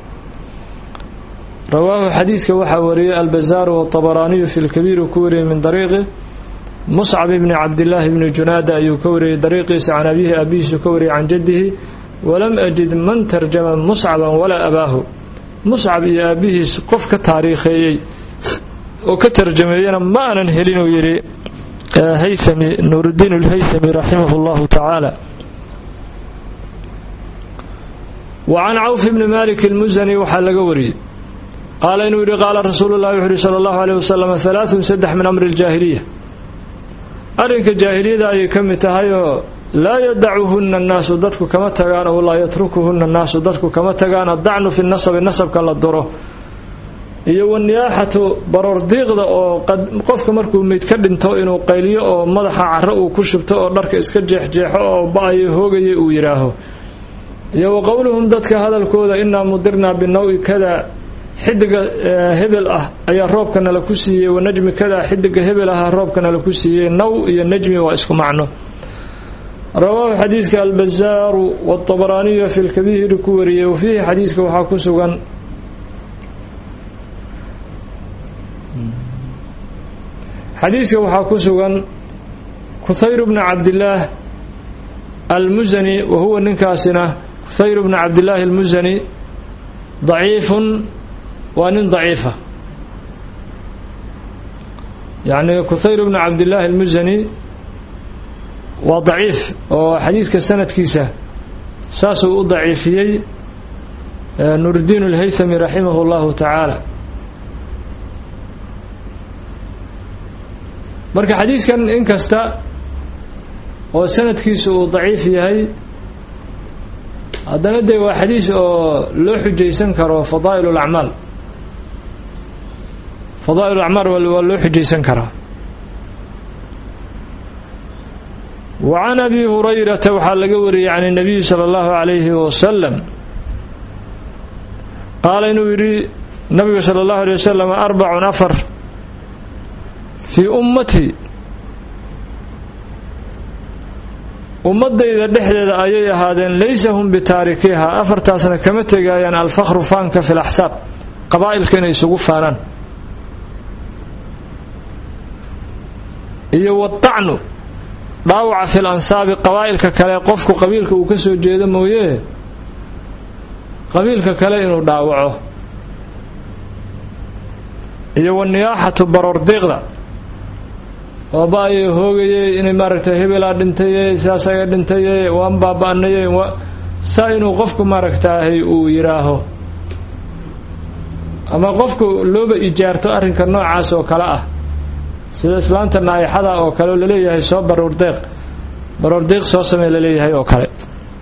rawaahu xadiiska waxaa wariyey albazaaru watabaraaniyu fi lkabiir uu ku wariyey min dariiqi muscab bni cabdillaahi bni junaada ayuu ka wariyey dariiqiisa can abihi abihiisu ka wariyey can jaddihi walam ajid man tarjama muscaban walaa abaahu muscab iyo aabihiis qof ka taariikheeyey oo ka tarjameeyana ma aanan helin uu yidhi haythami nuuruddiin alhaythami raximah llahu tacaala wa can cawf bni malik almusani waxaa laga wariyey qaala inuu yidhi qaala rasuulu llahi wuxu uhi sala allahu aleyh wasalam halaathun saddex min amri ljaahiliya arrinka jaahiliyada ayay ka mid tahay oo laa yadacuhunna annaasu dadku kama tagaan oo laa yatrukuhunna annaasu dadku kama tagaan addacnu fi nasabi nasabka la duro iyo waniyaaxatu baroordiiqda oo qofka markuu meyd ka dhinto inuu qayliyo oo madaxa caro uu ku shubto oo dharka iska jeexjeexo oo ba-ayo hoogaya uu yidhaaho iyo wa qowluhum dadka hadalkooda inaa mudirnaa binawi kada xidiga hebel ah ayaa roobka nala ku siiyey wa najmi kada xidiga hebel ah roobka nala ku siiyey naw iyo najmi waa isku macno rawaahu xadiidka albazaaru watabaraaniyu fi lkabiiri ku wariyey wa fiihi xadiiska waxaa ku sugan xadiiska waxaa ku sugan kuthayr bna cabdillaah almusani wa huwa ninkaasina kuthayr bna cabdillaahi almusani daciifun waa nin daciifa yacni kuthayr bna cabdillaahi almusani waa daciif oo xadiidka sanadkiisa saasuu u daciifiyey nuuruddiin alhaythami raximah llahu tacaala marka xadiidkan inkasta oo sanadkiisu uu daciif yahay haddana dee waa xadiis oo loo xujaysan karo fadaa'il alacmaal fadaa'il alacmaal waa loo xujaysan karaa wa can abi hurayrata waxaa laga wariyey can الnabiyi salى اllahu عalayhi wasalam qaala inuu yidhi nabigu salى اllahu alيه wasalam arbacun afar fii ummatii ummadayda dhexdeeda ayay ahaadeen laysa hum bitaarikiha afartaasna kama tegaayaan alfakhru faanka fi laxsaab qabaa'ilka inay isugu faanaan iyo wadacnu dhaawaca fi lansaabi qabaa'ilka kale qofku qabiilka uu ka soo jeedo mooye qabiilka kale inuu dhaawaco iyo waniyaaxatu baroordiiqda oo ba-ayay hoogayey inay maaragtay hebelaa dhintaye saasaga dhintaye waan baaba-naye saa inuu qofku maaragtaahay uu yidhaaho ama qofku looba ijaarto arrinka noocaas oo kale ah sida islaanta naayixada oo kale oo laleeyahay soo baroordeeq baroordiiq soo samey laleeyahay oo kale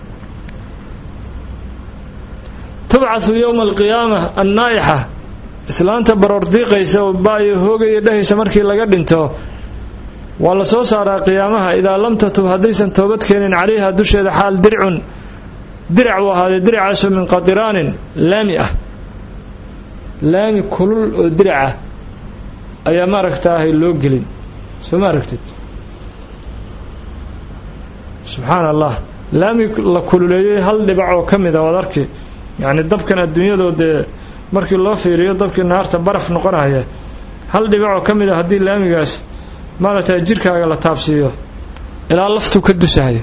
tubcathu yowma alqiyaama annaa'ixa islaanta baroordiiqaysa oo ba-ayo hoogaya dhehaysa markii laga dhinto waa la soo saaraa qiyaamaha idaa lam tatub haddaysan toobad keenin calayha dusheeda xaal dircun dirac uu ahaaday diracaasoo min qadiraanin laami ah laami kulul oo diracah ayaa maaragtaahay loo gelin soo ma aragtid subxaan allah laami la kululeeyey hal dhibac oo ka mida waad arki yacni dabkan adduunyadoo dee markii loo fiiriyo dabkii naarta baraf noqonaya hal dhibac oo ka mid a haddii laamigaas maaragtay jirkaaga la taabsiiyo ilaa laftuu ka dusahaya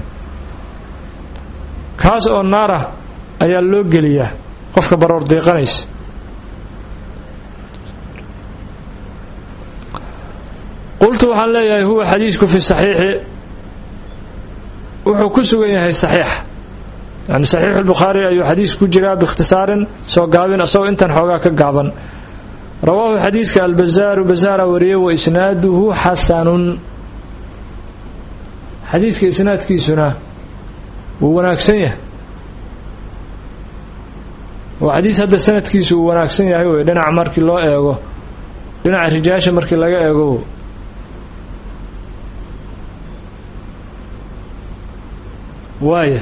kaas oo naara ayaa loo geliyaa qofka baroor diiqanaysa qultu waxaan leeyahay huwa xadiisku fi saxiixi wuxuu ku sugan yahay saxiix yani saxiixu lbukhaari ayuu xadiis ku jiraa biikhtisaarin soo gaabin asagoo intan xoogaa ka gaaban rawaahu xadiiska albazaaru bazaara wariyey wa isnaaduhu xasanun xadiiska isnaadkiisuna wuu wanaagsan yahay oo xadiis hadda sanadkiisu uu wanaagsan yahay wey dhinaca markii loo eego dhinaca rijaasha markii laga eego waaya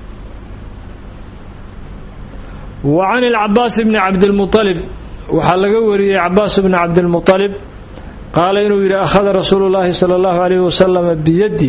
wa can ilcabaas bni cabdilmualib waxaa laga wariyey cabaas bni cabdilmualib qaala inuu yidhi akhada rasuulu llaahi sala allahu alayhi wasalama biyaddi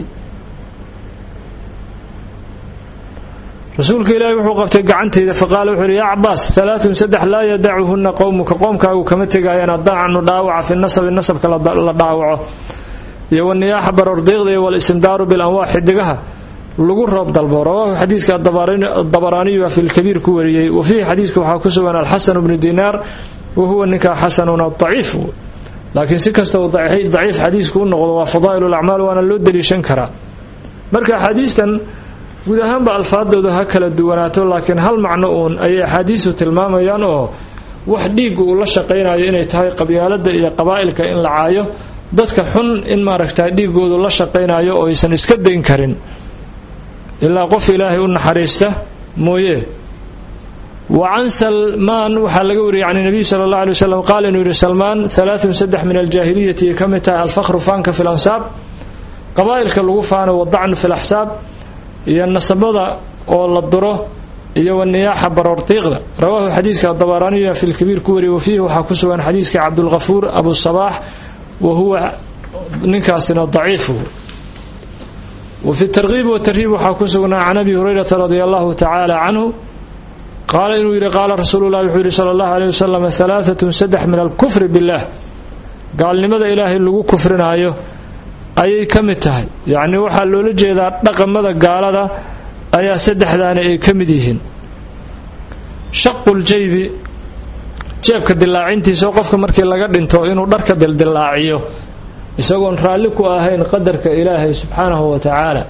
rasuulka ilaahi wuxuu qabtay gacantayda faqaala wuxuu yidhi yaa cabaas alaaun saddex laa yadacuhunna qowmuka qoomkaagu kama tegaayaan addacnu dhaawaca fi nasabi nasabka la dhaawaco iyo waniyaaxa barordiiqda iyo walistimdaaru bilanwaax xidigaha lagu roob dalbo rawaahu xadiidka dabaraaniyu fi lkabiir ku wariyey wa fiihi xadiidka waxaa ku sugan alxasanu bnu dinaar wa huwa ninkaa xasanuna daciif laakiin si kasta uu daciif xadiisku u noqdo waa fadaa'il lacmaal waana loo daliishan karaa marka axaadiistan guud ahaanba alfaadooda ha kala duwanaato laakiin hal macno uun ayay axaadiistu tilmaamayaan oo wax dhiiggu uu la shaqaynayo inay tahay qabyaalada iyo qabaa'ilka in la caayo dadka xun in maaragta dhiigoodu la shaqaynayo oo aysan iska dayn karin ilaa qof ilaahay u naxariista mooye wa can salmaan waxaa laga wariyey can nabiy sala allah alay wasalam qaal inuu yidhi salmaan alaaun saddex min aljaahiliyati ay ka mid tahay alfakhru faanka fi lansaab qabaa'ilka lagu faano wadacnu fi laxsaab iyo nasabada oo la duro iyo waniyaaxa baroortiiqda rawaahu xadiidka dabaraaniya fi lkabiir ku wariyey wa fiihi waxaa ku sugan xadiidka cabdulkafuur abusabaax wa huwa ninkaasina daciifu wafi tarkiib watarhiib waxaa ku sugnaa can abi hurayrata radia allahu tacaala canhu qaala inuu yidhi qaala rasuulu llahi wuxuu yidhi sala allahu aleyh wasalam halaaatun saddex min alkufri billaah gaalnimada ilaahay lagu kufrinaayo ayay ka mid tahay yacnii waxaa loola jeedaa dhaqamada gaalada ayaa saddexdaani ay ka mid yihiin shaquljaybi jeebka dilaacintiisa oo qofka markii laga dhinto inuu dharka dildilaaciyo isagoon raalli ku ahayn qadarka ilaahay subxaanahu wa tacaala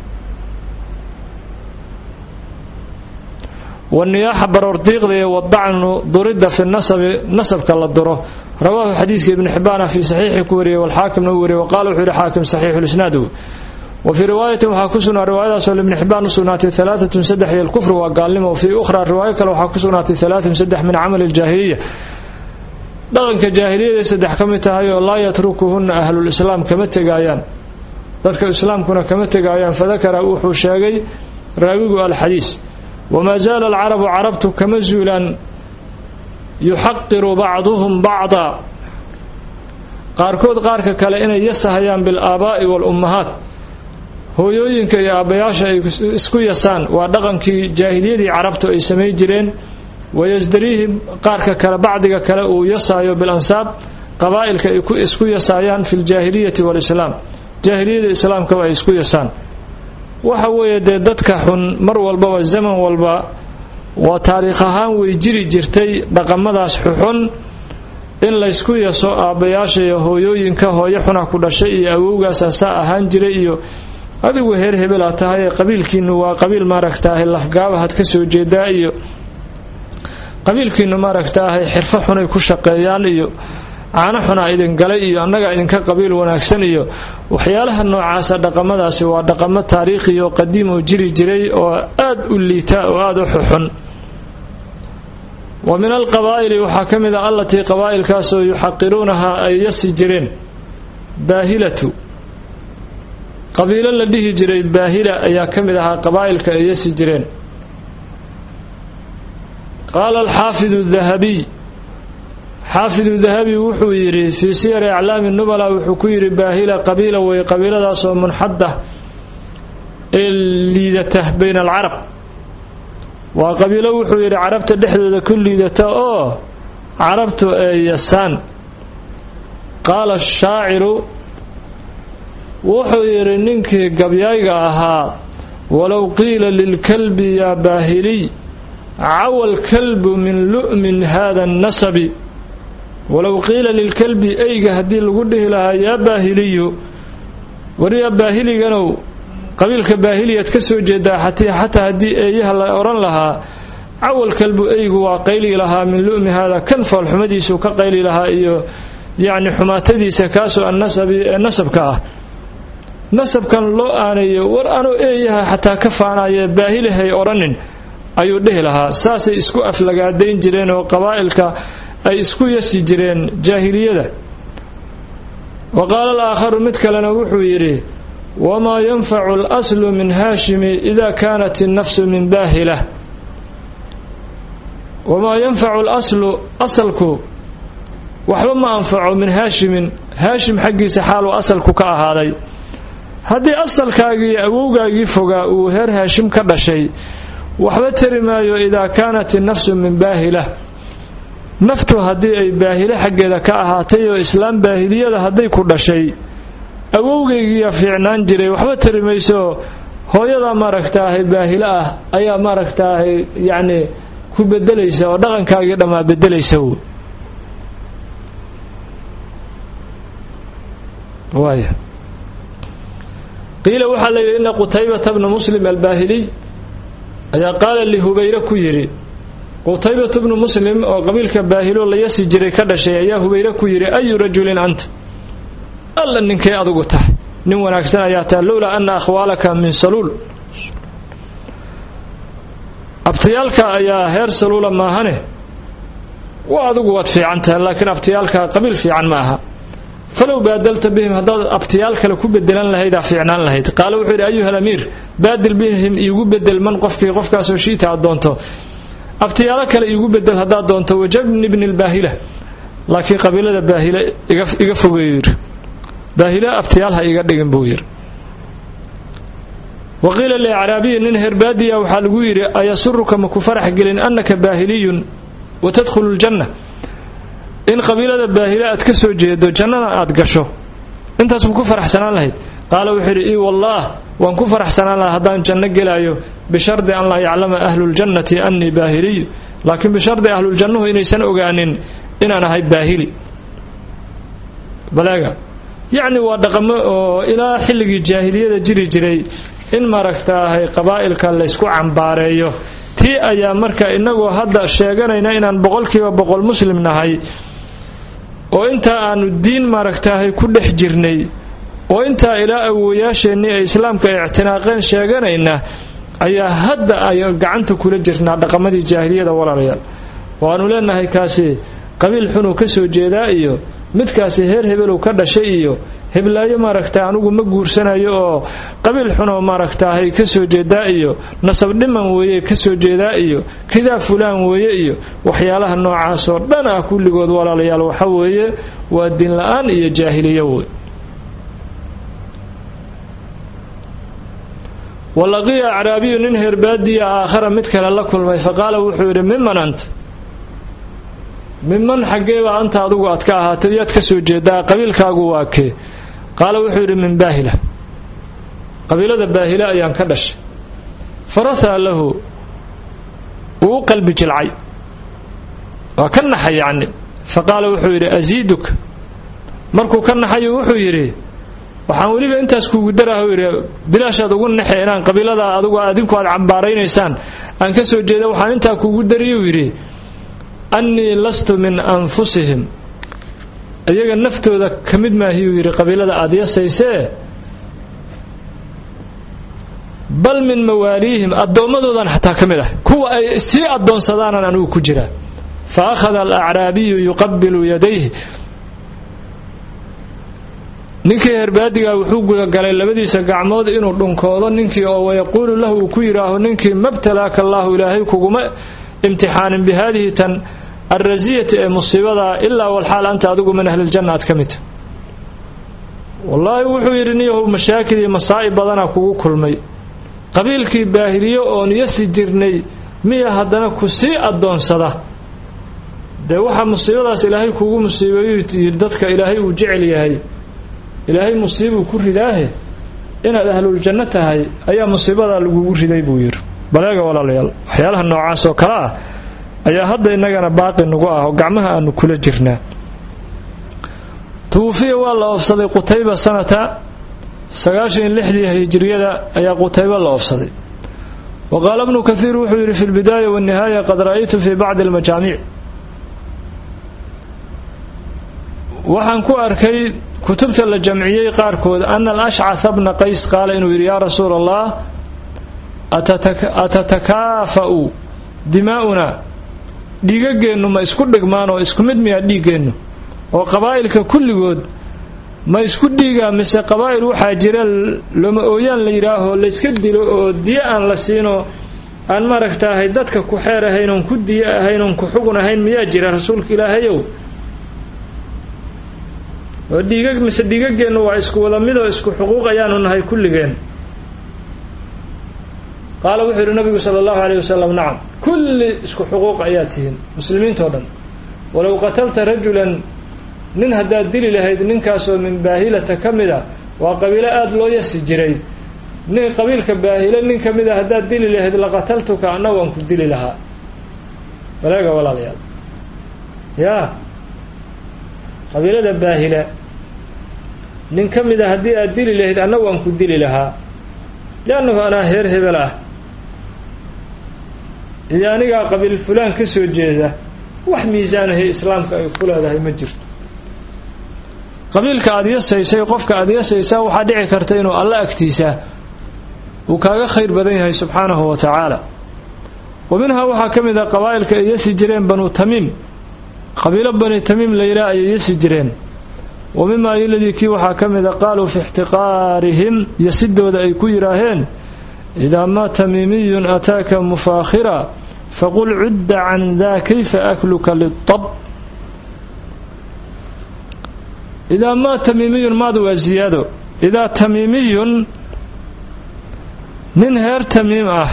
waniyaaxa baroordiiqda iyo wadacnu duridda fi nasabi nasabka la duro rawaahu xadiidka ibni xibbaana fii saxiixi ku wariyey walxaakimna u wariyey waqala wuxuu yihi xaakim saxiixulisnaad wa fii riwaayatin waxaa ku sugnaa riwaayadaasoo libni xibbaan u sugnaatay alaaatun saddex iyo alkufr waa gaalnimo fii ukhraa riwaayo kale waxaa ku sugnaatay alaaatun saddex min camali ljaahiliya dhaqanka jaahiliyada saddex ka mid tahay oo laa yatrukuhunna ahlulislaam kama tegaayaan dadka islaamkuna kama tegaayaan fadakara wuxuu sheegay raawigu alxadiis wamaa zaala alcarabu carabtu kama zuulaan yuxaqiru bacduhum bacda qaarkood qaarka kale inay yasahayaan bilaabaa'i waalummahaat hooyooyinka iyo aabbayaasha ay isku yasaan waa dhaqankii jaahiliyadii carabtu ay samay jireen wayasdariihi qaarka kale bacdiga kale uu yasaayo bilansaab qabaa'ilka ay isku yasaayaan fi ljaahiliyati waalislaam jaahiliyada islaamkaba ay isku yasaan waxa weeye dee dadka xun mar walbaba zaman walba waa taariikh ahaan way jiri jirtay dhaqamadaas xuxun in laysku yaso aabbayaasha iyo hooyooyinka hooyo xuna ku dhashay iyo awowgaasaa saa ahaan jiray iyo adigu heer hebelaa tahay ee qabiilkiinu waa qabiil maaragtaahay lafgaabahaad ka soo jeedaa iyo qabiilkiinu maaragtaahay xirfo xunay ku shaqeeyaan iyo caano xunaa idin galay iyo annagaa idinka qabiil wanaagsan iyo waxyaalaha noocaasa dhaqamadaasi waa dhaqamo taariikhi oo qadiim oo jiri jiray oo aad u liita oo aada u xuxun wa min alqabaa'ili waxaa ka mid ah allatii qabaa'ilkaasoo yuxaqiruunahaa ay yasi jireen baahilatu qabiilo la dhihi jiray baahila ayaa ka mid ahaa qabaa'ilka ay yasi jireen qaala alxaafidu dahabiy xaafidu dahabi wuxuu yidhi fii siyari aclaami nubala wuxuu ku yidhi baahila qabiila wey qabiiladaasoo munxada ee liidata bayna alcarab waa qabiilo wuxuu yidhi carabta dhexdooda ku liidata oo carabtu ee yasaan qaala shaaciru wuxuu yidhi ninkii gabyayga ahaa walow qiila lilkalbi yaa baahiliy cawa alkalbu min lu'min hada nasabi walow qiila lilkalbi eyga haddii lagu dhihi lahaa yaa baahiliyu wariyaa baahiliganow qabiilka baahiliyaad ka soo jeedaa xatii xataa haddii eeyaha la odhan lahaa cawal kalbu eygu waa qayli lahaa min lu'mi haada kan foolxumadiisuu ka qayli lahaa iyo yacni xumaatadiisa kaasoo annasabi ee nasabka ah nasabkan loo aanayo war anuu eeyaha xataa ka faanaye baahilahay odhanin ayuu dhihi lahaa saasay isku aflagaadayn jireen oo qabaa'ilka ay isku yasi jireen jaahiliyada wa qaala alaakharu mid kalena wuxuu yidhi wamaa yanfacu alaslu min haashimi ida kaanat innafsu min baahila wamaa yanfacu alaslu asalku waxba ma anfaco min haashimin haashim xaggiisa xaaluu asalku ka ahaaday haddii asalkaagii awowgaagii fogaa uu heer haashim ka dhashay waxba tari maayo idaa kaanat innafsu min baahila naftu haddii ay baahile xaggeeda ka ahaatay oo islaam baahiliyada hadday ku dhashay awowgaygiiya fiicnaan jiray waxba tari mayso hooyadaa maaragtaahay baahilo ah ayaa maaragtaahay yacni ku bedelaysa oo dhaqankaagii dhammaa bedelaysa waaya qiila waxaa la yidhi ina qutaybata bna muslim albaahiliy ayaa qaala lihubayre ku yidhi qutaybatu bnu muslim oo qabiilka baahilo la yasi jiray ka dhashay ayaa hubayre ku yidhi ayu rajulin anta alla ninkay adugu tahay nin wanaagsan ayaa tahay lowlaa ana akhwaalaka min saluul abtiyaalka ayaa heer saluula maahane waa adugu waad fiican tahay laakiin abtiyaalka qabiil fiican ma aha falow baadalta bihim haddaad abtiyaal kale ku bedelan lahaydaa fiicnaan lahayd qaala wuxuu yidhi ayuha alamiir baadil bihim iigu bedel man qofkii qofkaasoo shiita aad doonto abtiyaalo kale iigu bedel haddaad doonto wajabni bni lbaahila laakiin qabiilada baahile iga fogeeyu yidhi baahile abtiyaal ha iga dhigin buu yidhi wa qiila liacraabiyi nin herbaadiya waxaa lagu yidhi ayasuruka ma ku farax gelin annaka baahiliyun wa tadkhulu ljanna in qabiilada baahile aad ka soo jeedo jannada aad gasho intaas ma ku faraxsanaan lahayd qaala wuxuu yidhi ii wallaah waan ku faraxsanaan lahaa haddaan janno gelaayo bishardi an laa yaclama ahluljannati annii baahiliy laakiin bishardi ahluljannuhu inaysan ogaanin inaan ahay baahili baleega yacni waa dhaqamo oo ilaa xilligii jaahiliyada jiri jiray in maaragtaahay qabaa'ilka laysku cambaareeyo tii ayaa marka innagoo hadda sheeganayna inaan boqolkiiba boqol muslim nahay oo intaa aanu diin maaragtaahay ku dhex jirnay oo intaa ilaa awowayaasheennii ay islaamka ictinaaqeen sheeganayna ayaa hadda ay gacanta kula jirnaa dhaqamadii jaahiliyada walaalayaal oo aanu leenahay kaasi qabiil xunuu ka soo jeedaa iyo midkaasi heer hebelow ka dhashay iyo heblaayo maaragta anugu ma guursanayo oo qabiil xunoo maaragtaahay ka soo jeedaa iyo nasab dhiman weeye ka soo jeedaa iyo kidaa fulaan weeye iyo waxyaalaha noocaasoo dhan ah kulligood walaalayaal waxa weeye waa diin la-aan iyo jaahiliyo wey walaqiya acraabiyu nin herbaadiya aakhara mid kale la kulmay faqaala wuxuu yidhi miman anta miman xaggeeba anta adugu aad ka ahaatay yaad ka soo jeedaa qabiilkaagu waa kee qaala wuxuu yidhi min baahila qabiilada baahila ayaan ka dhashay farahaa lahu wuu u qalbi jilcay waa ka naxay yacni fa qaala wuxuu yidhi asiiduka markuu ka naxayu wuxuu yidhi waxaan weliba intaas kuugu daraah yidhi bilaashaad ugu naxe inaan qabiilada adugu adinku aad cambaaraynaysaan aan ka soo jeeda waxaan intaa kuugu dariyuu yidhi annii lastu min anfusihim iyaga naftooda ka mid maahiyuu yidhi qabiilada aad yasaysee bal min mawaaliihim addoommadoodan xataa ka mid ah kuwa ay sii addoonsadaanaan anugu ku jiraa fa akhada alacraabiyu yuqabilu yadayhi ninkii herbaadigaa wuxuu gudagalay labadiisa gacmood inuu dhunkoodo ninkii oo wayaquulu lahu uu ku yidhaaho ninkii mabtalaaka allaahu ilaahay kuguma imtixaanin bi haadihi tan alrasiyati ee musiibadaa ilaa walxaal anta adigu min ahliljanna aad ka midta wallaahi wuxuu yidhi niyahow mashaakil iyo masaa'ib badanaa kugu kulmay qabiilkii baahiliyo oon yasi jirnay miya haddana ku sii addoonsada dee waxaa musiibadaas ilaahay kugu musiibeeyu dadka ilaahay uu jecel yahay ilaahay musiibuu ku ridaahe inaad ahluljanno tahay ayaa musiibadaa lagugu riday buu yidhi baleega walaalayaal waxyaalaha noocaas oo kale ah ayaa hadda innagana baaqi nagu ah oo gacmaha aanu kula jirnaa tuwufiya waa la oofsaday qutayba sanata sagaashan iyo lixdii hijiriyada ayaa qutayba la oofsaday wa qaala bnu kathiir wuxuu yidhi fi lbidaaya waannihaaya qad ra'aytu fii bacdi almajaamiic waxaan ku arkay kutubta la jamciyey qaarkood ana alashcatha bna qays qaala inuu yidhi yaa rasuula allah atatakaafa'u dimaa'unaa dhiigageennu ma isku dhigmaan oo isku mid miyaa dhiiggeennu oo qabaa'ilka kulligood ma isku dhiigaa mise qabaa'il waxaa jira loma ooyaan la yidhaaho layska dilo oo diyo aan la siinoo aan maaragtaahay dadka ku xeer ahayn oon ku diyo ahayn oon ku xugun ahayn miyaa jira rasuulka ilaahayow oo dhiigag mise dhiigageennu waa isku wada midoo isku xuquuq ayaanu nahay kulligeen qaala wuxuu yidhi nabigu sala allahu alayh wasalam nacam kulli isku xuquuq ayaa tihiin muslimiintao dhan walow qatalta rajulan nin haddaad dili lahayd ninkaasoo min baahilata ka mid a waa qabiilo aada loo yasi jiray nin qabiilka baahile nin ka mid a haddaad dili lahayd laqataltuka anna waan ku dili lahaa walaega walaalayaal yaa qabiilada baahile nin ka mid a haddii aad dili lahayd anna waan ku dili lahaa liannahu anaa heer hebel ah iyo anigaa qabiil fulaan ka soo jeeda wax miisaanahay islaamka ay ku leedahay ma jirto qabiilka aada yasaysay qofka aada yasaysaa waxaa dhici karta inuu alla agtiisa uu kaaga khayr badan yahay subxaanahu wa tacaala wa minhaa waxaa ka mid a qabaa'ilka ay yasi jireen banu tamiim qabiilo bani tamiim la yidhaah ayay yasi jireen wa mimaa iladii kii waxaa ka mid a qaaluu fi ixtiqaarihim yasidooda ay ku yidhaaheen idaa maa tamiimiyun ataaka mufaakhira faqul cudda can daa kayfa akluka litab idaa maa tamiimiyun maadu waa ziyaado idaa tamiimiyun nin heer tamiim ah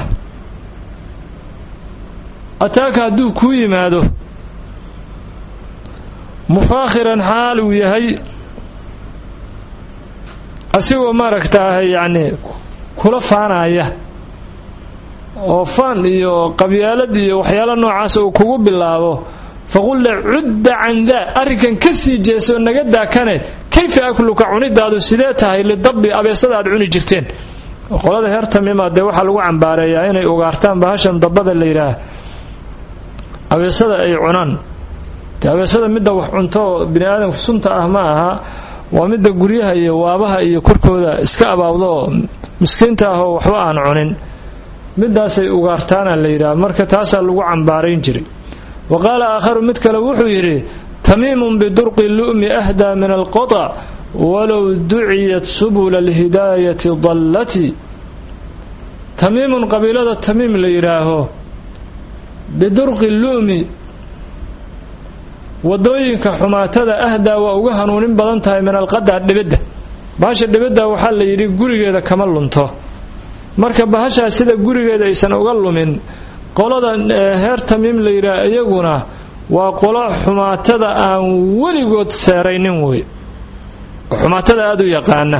ataaka hadduu kuu yimaado mufaakhiran xaal uu yahay asigoo maaragtaahay yacni kula faanaya oo faan iyo qabyaalad iyo waxyaalo noocaas uu kugu bilaabo faqul le cudda can daa arrinkan ka sii jeesoo naga daakane kayfa akluka cunidaadu sidee tahay lidabbi abeesada aad cuni jirteen qolada heer tamiima dee waxaa lagu cambaareeyaa inay ugaartaan bahashan dabbada la yidhaah abeesada ay cunaan dee abeesada midda wax cunto bini aadamka sunta ah ma aha waa midda guryaha iyo waabaha iyo korkooda iska abaawdo oo miskiinta ah oo waxba aan cunin midaasay ugaartaana la yidhaah marka taasaa lagu cambaarayn jiray wa qaala aakharu mid kale wuxuu yidhi tamiimun bidurqi lu'mi ahdaa min alqoطc walow duciyat subula alhidaayati dallati tamiimun qabiilada tamiim la yidhaaho bidurqi lu'mi wadooyinka xumaatada ahdaa waa uga hanuunin badan tahay min alqadaa dhibidda bahasha dhibidda waxaa la yidhi gurigeeda kama lunto marka bahashaa sida gurigeeda aysan uga lumin qolada heer tamiim la yidhaah iyaguna waa qolo xumaatada aan weligood seeraynin wey xumaatada aada u yaqaana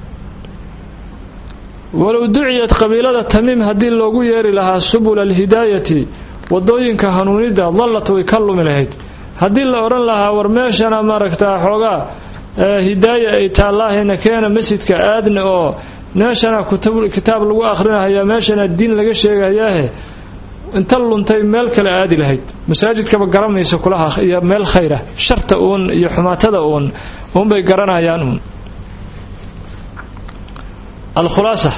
walow duciyad qabiilada tamiim haddii loogu yeeri lahaa subula alhidaayati wadooyinka hanuunidda dallat way ka lumi lahayd haddii la odhan lahaa war meeshana maaragtaa xoogaa hidaaya ay taallahayna keena masjidka aadna oo meeshana kitaab lagu akhrinahayaa meeshana diin laga sheegayaahe inta luntay meel kale aadi lahayd masaajidkaba garanaysa kulaha iyo meel khayra sharta uun iyo xumaatada uun uunbay garanayaan uun alkhulaasa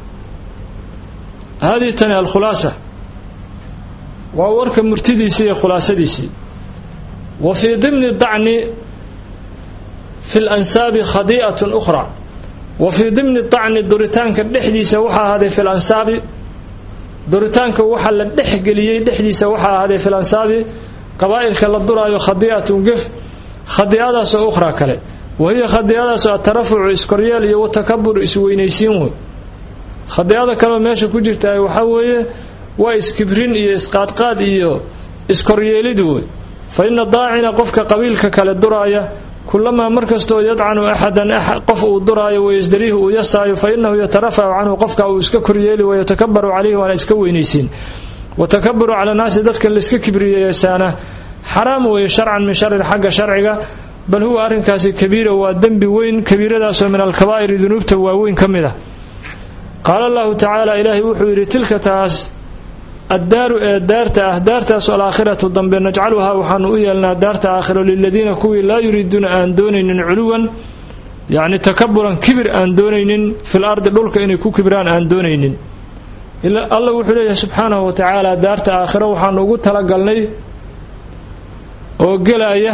haadii tani alkhulaasa waa warka murtidiisii iyo khulaasadiisii wa fii dimni dacni fi lansaabi khadii'atun ukhra wa fii dimni dacni duritaanka dhexdiisa waxaa ahaaday fi lansaabi duritaanka waxaa la dhexgeliyey dhexdiisa waxaa ahaaday fi lansaabi qabaa'ilka la duraayo khadii'atun gef khadiicadaasoo ukhraa kale wa hiya khadiicadaasoo atarafucu iskoryeel iyo watakabur isweynaysiin wey khadiicada kaleo meesha ku jirta waxaa weeye waa iskibrin iyo isqaadqaad iyo iskoryeelid wey fa ina daacina qofka qabiilka kale duraaya kulamaa markastoo yadcanu axadan qof uu duraayo wayasdariihi uu yasaayo fa inahu yatarafacu canhu qofka uu iska koryeeli wayatakabaru calayhi waana iska weynaysiin watakaburu cala naasi dadka layska kibriyeesaana xaraam weeye sharcan min sharin xagga sharciga bal huwa arrinkaasi kabiira waa dembi weyn kabiiradaasoo min alkabaa'iri dunuubta waaweyn ka mid ah qaala allahu tacaala ilaahay wuxuu yidhi tilka taas addaaru ee daarta ah daartaasoo alaakhiratu dambe najcaluhaa waxaanu u yeelnaa daarta aakhiro liladiina kuwii laa yuriiduuna aan doonaynin culuwan yacni takaburan kibir aan doonaynin fil ardi dhulka inay ku kibiraan aan doonaynin alla wuxuu leeyahay subxaanahu wa tacaala daarta aakhiro waxaanu ugu talagalnay oo gelaya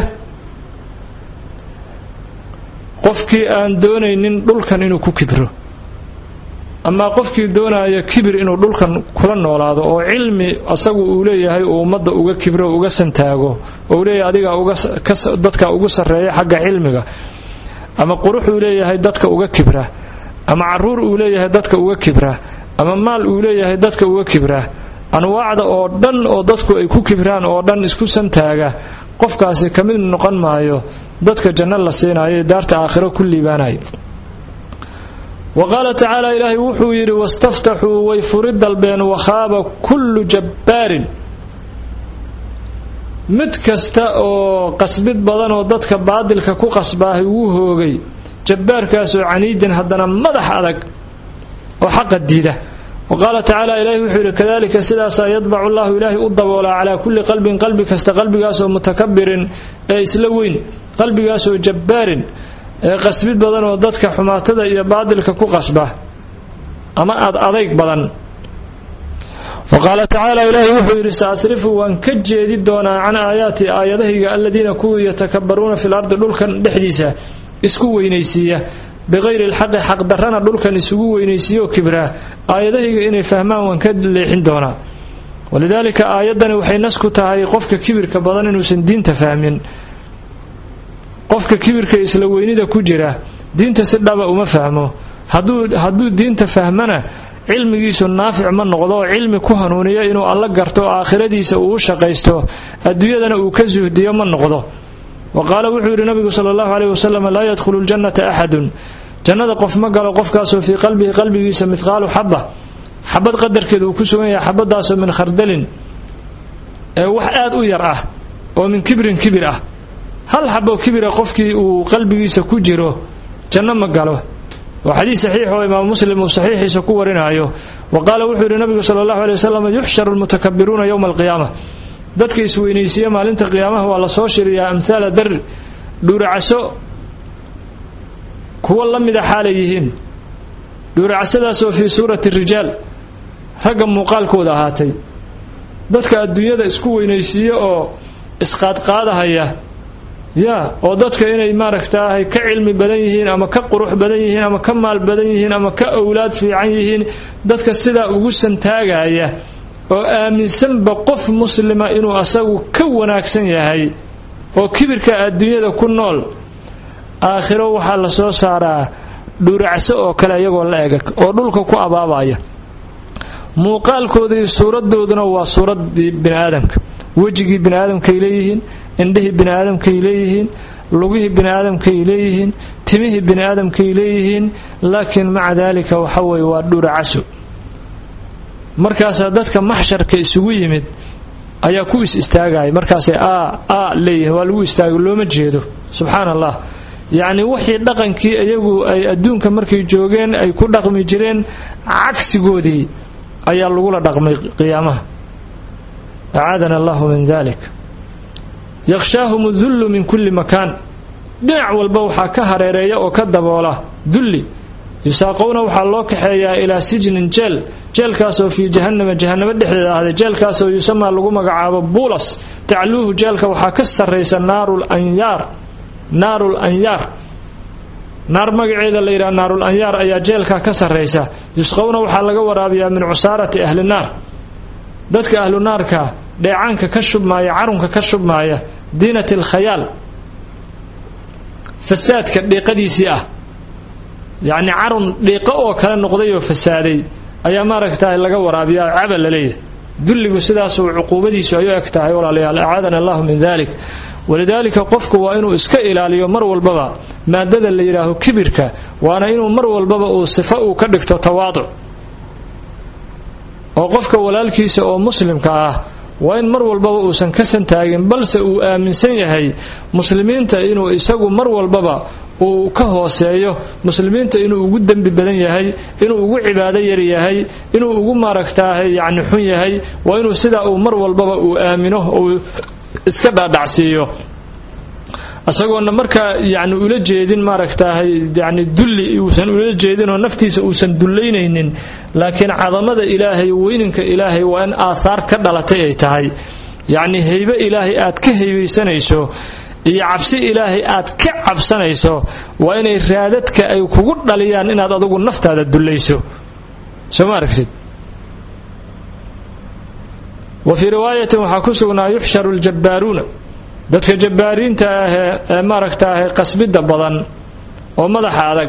qofkii aan doonaynin dhulkan inuu ku kibro amaa qofkii doonaya kibir inuu dhulkan kula noolaado oo cilmi asagu uu leeyahay uu ummadda uga kibro uga santaago oo uu leeyahay adiga dadka ugu sarreeya xagga cilmiga ama qurux uu leeyahay dadka uga kibra ama caruur uu leeyahay dadka uga kibra ama maal uu leeyahay dadka uga kibra anwaacda oo dhan oo dadku ay ku kibraan oo dhan isku santaaga qofkaasi ka mid noqon maayo dadka janno la siinayo daarta aakhiro ku liibaanaya wa qaala tacaala ilaahay wuxuu yidhi wastaftaxuu way furi dalbeen wakhaaba kullu jabbaarin mid kasta oo qasbid badan oo dadka baadilka ku qasbaahay wuu hoogay jabbaarkaasoo caniidin haddana madax adag oo xaqa diida wa qaala tacaala ilaahi wuxuu yidhi kadalika sidaasaa yadbacu llahu ilaahay u daboolaa calaa kulli qalbin qalbi kasta qalbigaasoo mutakabirin ee isla weyn qalbigaasoo jabbaarin ee qasbid badan oo dadka xumaatada iyo baadilka ku qasba ama ad adayg badan wa qaala tacaala ilaahi wuxuu yidhi saasrifu waan ka jeedi doonaa can aayaati aayadahayga aladiina kuwii yatakabbaruuna fil ardi dhulkan dhexdiisa isku weynaysiiya biqayri alxaqi xaqdarrana dhulkan isugu weynaysiiyaoo kibraa aayadahayga inay fahmaan waan ka leexin doonaa walidaalika aayaddani waxay nas ku tahay qofka kibirka badan inuusan diinta fahmin qofka kibirka isla weynida ku jira diinta si dhaba uma fahmo hadduu diinta fahmana cilmigiisu naafic ma noqdo oo cilmi ku hanuuniya inuu alla garto oo aakhiradiisa uu u shaqaysto adduunyadana uu ka suhdiyo ma noqdo wa qaala wuxuu yidhi nabigu sala allahu caleyh wasalam laa yadkhulu ljannata axadun jannada qof ma galo qofkaasoo fii qalbihi qalbigiisa midqaalu xaba xabad qadarkeed uu ku sugan yahay xabadaasoo min khardalin ee wax aad u yar ah oo min kibrin kibir ah hal xabo kibira qofkii uu qalbigiisa ku jiro janno ma galo waa xadiis saxiix oo imaam muslim uu saxiixiisa ku warinaayo wa qaala wuxuu yidhi nabigu sala allahu aley wasalam yuxsharu almutakabiruuna yowma alqiyaama dadka isweynaysiiya maalinta qiyaamaha waa la soo shiriyaa amhaala darri dhuuracaso kuwo la mida xaalay yihiin dhuuracasadaasoo fii suurati rijaal ragga muuqaalkooda ahaatay dadka adduunyada isku weynaysiiya oo isqaadqaadahaya yaa oo dadka inay maaragtaahay ka cilmi badan yihiin ama ka qurux badan yihiin ama ka maal badan yihiin ama ka owlaad fiican yihiin dadka sidaa ugu santaagaya oo aaminsanba qof muslima inuu asagu ka wanaagsan yahay oo kibirka adduunyada ku nool aakhiro waxaa la soo saaraa dhuuracso oo kale iyagoo la ega oo dhulka ku abaabaya muuqaalkooda iyo suuradooduna waa suuraddii bini aadamka wejigii bini aadamkay leeyihiin indhihii bini aadamkay leeyihiin lugihii bini aadamkay leeyihiin timihii bini aadamkay leeyihiin laakiin maca daalika waxa weeye waa dhuuracaso markaasaa dadka maxsharka isugu yimid ayaa ku is istaagaya markaasay a a leeyihiin waa lagu istaago looma jeedo subxaana allah yacni wixii dhaqankii iyagu ay adduunka markay joogeen ay ku dhaqmi jireen cagsigoodii ayaa lagula dhaqmay qiyaamaha acaadana allahu min dalik yakhshaahum dullu min kulli makaan dhinac walba waxaa ka hareereeya oo ka daboola dulli yusaaqowna waxaa loo kaxeeyaa ilaa sijnin jeel jeelkaasoo fii jahannama jahannamo dhexdeeda ahday jeelkaasoo yusamaa lagu magacaabo buulas tacluuhu jeelka waxaa ka sarraysa naarul anyaar naarul anyaar naar magaceeda la yidhaha naarul anyaar ayaa jeelkaa ka sarraysa yusqowna waxaa laga waraabiyaa min cusaarati ahli naar dadka ahlu naarka dheecaanka ka shubmaaya carunka ka shubmaaya diinat alkhayaal fasaadka dhiiqadiisii ah yacni carun dhiiqo oo kale noqday oo fasaaday ayaa maaragtahay laga waraabiyaa cabal la leeyahay dulligu sidaasuu cuquubadiisu ay u eg tahay walaalayaal acaadana allahu min dalik walidaalika qofku waa inuu iska ilaaliyo mar walbaba maadada la yidhaaho kibirka waana inuu mar walbaba uu sifo uu ka dhigto tawaaduc oo qofka walaalkiisa oo muslimka ah waa in mar walbaba uusan ka santaagin balse uu aaminsan yahay muslimiinta inuu isagu mar walbaba uu ka hooseeyo muslimiinta inuu ugu dembi badan yahay inuu ugu cibaado yar yahay inuu ugu maaragtaahay yacni xun yahay waa inuu sidaa uu mar walbaba uu aamino uu iska dhaadhacsiiyo isagoona markaa yani ula jeedin maaragtaahay yani dulli uusan ula jeedin oo naftiisa uusan dullaynaynin laakiin cadamada ilaahay weyninka ilaahay waa in aathaar ka dhalatay ay tahay yacni haybe ilaahay aad ka haybaysanayso iyo cabsi ilaahay aad ka cabsanayso waa inay raadadka ay kugu dhaliyaan inaad adugu naftaada dullayso soo ma aragtid wa fii riwaayatin waxaa ku sugnaa yuxsharu ljabbaaruuna dadka jabbaariinta ahee ee maaragtaahay qasbidda badan oo madaxa adag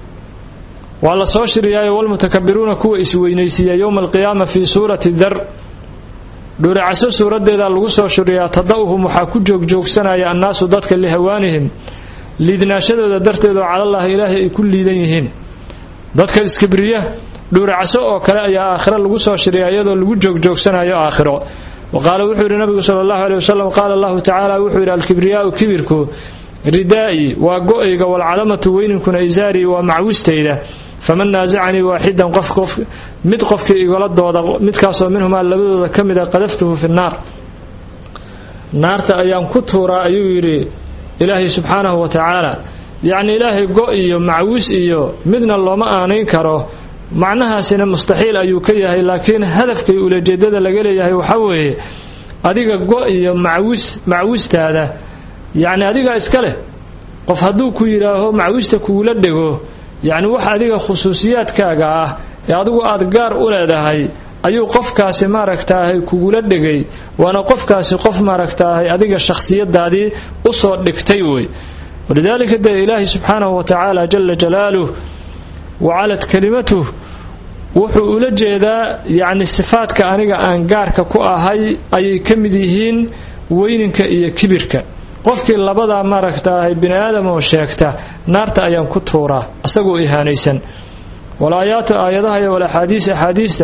waa la soo shiriyaayo walmutakabiruuna kuwa isweynaysiiya yowma alqiyaama fii suurati dar dhuuracaso suuraddeeda lagu soo shuriyaa tada'uhum waxaa ku joogjoogsanaya annaasu dadka lihawaanihim liidnaashadooda darteedoo calallaahi ilaahay ay ku liidan yihiin dadka iskibriya dhuuracaso oo kale ayaa aakhiro lagu soo shiriyaa iyadoo lagu joogjoogsanayo aakhiro wa qaala wuxuu yidhi nabigu sala allahu aley wasalam qaala allahu tacaala wuxuu yidhi alkibriyaau kibirku ridaa'i waa go-ayga walcadamatu weyninkuna isaarii waa macwistayda faman naasacanii waaxidan qof mid qofkii igala dooda midkaasoo minhumaa labadooda ka mida qadaftuhu fi nnaar naarta ayaan ku tuuraa ayuu yidhi ilaahay subxaanahu wa tacaala yacni ilaahay go iyo macwis iyo midna looma aanayn karo macnahaasina mustaxiil ayuu ka yahay laakiin hadafkay ulajeedada laga leeyahay waxaa weeye adiga go iyo macwis macwistaada yacni adiga iska leh qof hadduu ku yidhaaho macwista kugula dhego yacni wax adiga khusuusiyaadkaaga ah ee adigu aad gaar u leedahay ayuu qofkaasi maaragtaahay kugula dhegay waana qofkaasi qof maaragtaahay adiga shakhsiyadaadii u soo dhigtay wey walidaalika dee ilaahi subxaanahu wa tacaala jala jalaaluh wacalat kalimatuh wuxuu ula jeedaa yacni sifaadka aniga aan gaarka ku ahay ayay ka mid yihiin weyninka iyo kibirka qofkii labadaa maaragtaahay bini aadam oo sheegta naarta ayaan ku tuuraa isagoo ihaanaysan walaayaatu aayadaha iyo walaxaadiis axaadiista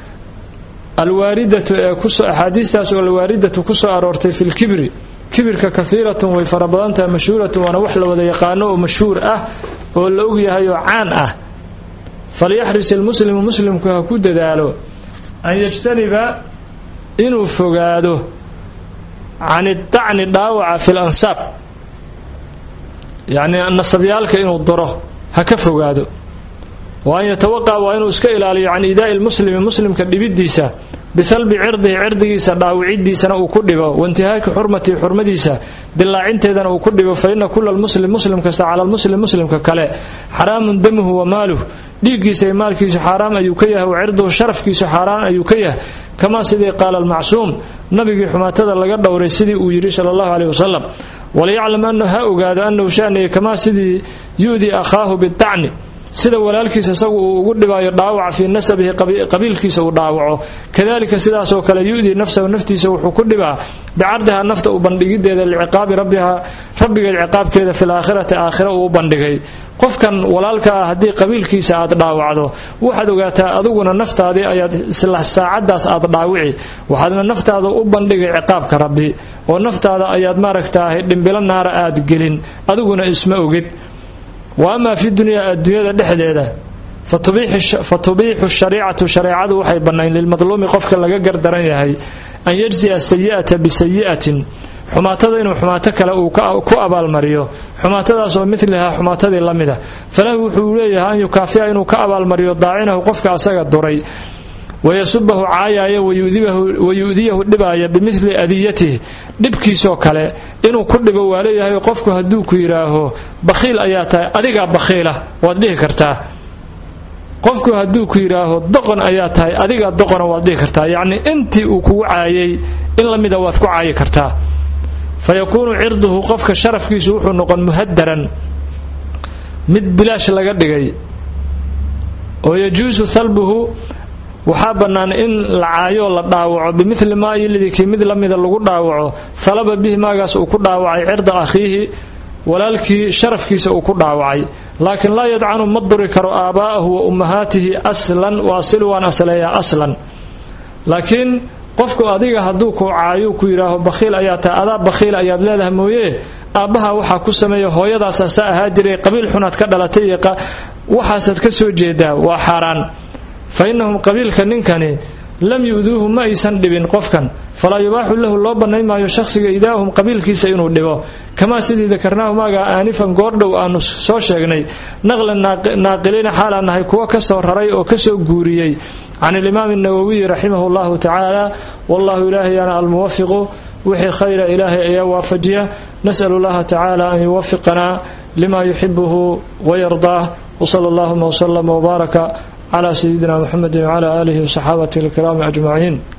alwaaridatu ee kuso axaadiistaas oo alwaaridatu ku soo aroortay fi lkibri kibirka kahiiratun way fara badantahay mashhuuratun waana wax la wada yaqaano oo mashhuur ah oo la ogyahay oo caan ah falyaxris ilmuslimu muslimku ha ku dadaalo an yajtaniba inuu fogaado can idacni dhaawaca fi lansaab yacni nasabyaalka inuu duro ha ka fogaado wa an yatawaqa waa inuu iska ilaaliyo can iidaa'i lmuslimi muslimka dhibidiisa bisalbi cirdihi cirdigiisa dhaawicidiisana uu ku dhibo waintihaaki xurmatihi xurmadiisa dilaacinteedana uu ku dhibo fa ina kula lmuslim muslim kasta cala lmuslim muslimka kale xaraamun damuhu wa maaluh dhiiggiisa iyo maalkiisu xaaraam ayuu ka yahay wa cirduhu sharafkiisu xaaraan ayuu ka yahay kamaa sidii qaala almacsuum nabigii xumaatada laga dhowray sidii uu yidhi sala allahu caleyh wasalam waliyaclam anahu ha ogaado annahu shaaniya kamaa sidii yu'dii akhaahu bidacni sida walaalkiisa isagu uu ugu dhibaayo dhaawaca fii nasabihi qabiilkiisa uu dhaawaco kadalika sidaasoo kale yu'dii nafsahu naftiisa wuxuu ku dhibaa bicardiha nafta u bandhigideeda liciqaabi rabbiha rabbigeed ciqaabkeeda fi laakhirati aakhira uu u bandhigay qofkan walaalka ah haddii qabiilkiisa aad dhaawacdo waxaad ogaataa adiguna naftaadii ayaad isla saacadaas aad dhaawici waxaadna naftaada u bandhigay ciqaabka rabbi oo naftaada ayaad maaragtaahay dhimbilo naara aad gelin adiguna isma ogid wa amaa fi dunyaa adduunyada dhexdeeda fa tubiixu shariicatu shareecadu waxay bannayn lilmadluumi qofka laga gardaran yahay an yajzi'a sayi'ata bisayi'atin xumaatada inuu xumaato kale uu ku abaalmariyo xumaatadaas oo milihaa xumaatadii la mida falahu wuxuu leeyahay an yukaafi'a inuu ka abaalmariyo daacinahu qofka asaga duray wayasubahu caayaaya wayu'diyahu dhibaaya bimili adiyatihi dhibkiisoo kale inuu ku dhibo waa leeyahay qofku hadduu ku yidhaaho bakhiil ayaa tahay adigaa bakhiila waad dhihi kartaa qofku hadduu ku yidhaaho doqon ayaa tahay adigaa doqona waad dhihi kartaa yacnii intii uu kugu caayay in la mida waad ku caayi kartaa fa yakuunu cirduhu qofka sharafkiisu wuxuu noqon muhadaran mid bilaash laga dhigay oo yajuusu halbuhu waxaa bannaan in la caayo la dhaawaco bimili maa yilidii kii mid la mida lagu dhaawaco halaba bihi maagaas uu ku dhaawacay cirda akhiihi walaalkii sharafkiisa uu ku dhaawacay laakiin laa yadcanu ma duri karo aabaa'ahu wa ummahaatihi aslan wa asilu waan asleeyaa aslan laakiin qofku adiga hadduu ku caayo ku yidhaaho bakhiil ayaa tahay adaa bakhiil ayaad leedahay mooye aabbaha waxaa ku sameeya hooyadaasaa saa ahaa jiray qabiil xunaad ka dhalatay iyo waxaasaad ka soo jeedaa waa xaaraan fa innahum qabiilka ninkani lam yu'duuhu ma aysan dhibin qofkan falaa yubaaxu lahu loo bannayn maayo shakhsiga idaahum qabiilkiisa inuu dhibo kamaa sidii dakarnaahu maagaa aanifan goordhow aanu soo sheegnay naqlan naaqiliina xaalaan nahay kuwa ka soo raray oo ka soo guuriyey can alimaami nawowiyi raximahu llahu tacaala wallahu ilaahayana almuwafiqu wixii khayra ilaahay ayaa waafajiya nas'al allaha tacaala an yuwafiqanaa lima yuxibuhu wayardaah wsala allahuma wslama wbaaraka cla sayidina mxamedi wcla aalihi wsaxaabatihi alkiraami ajmaciin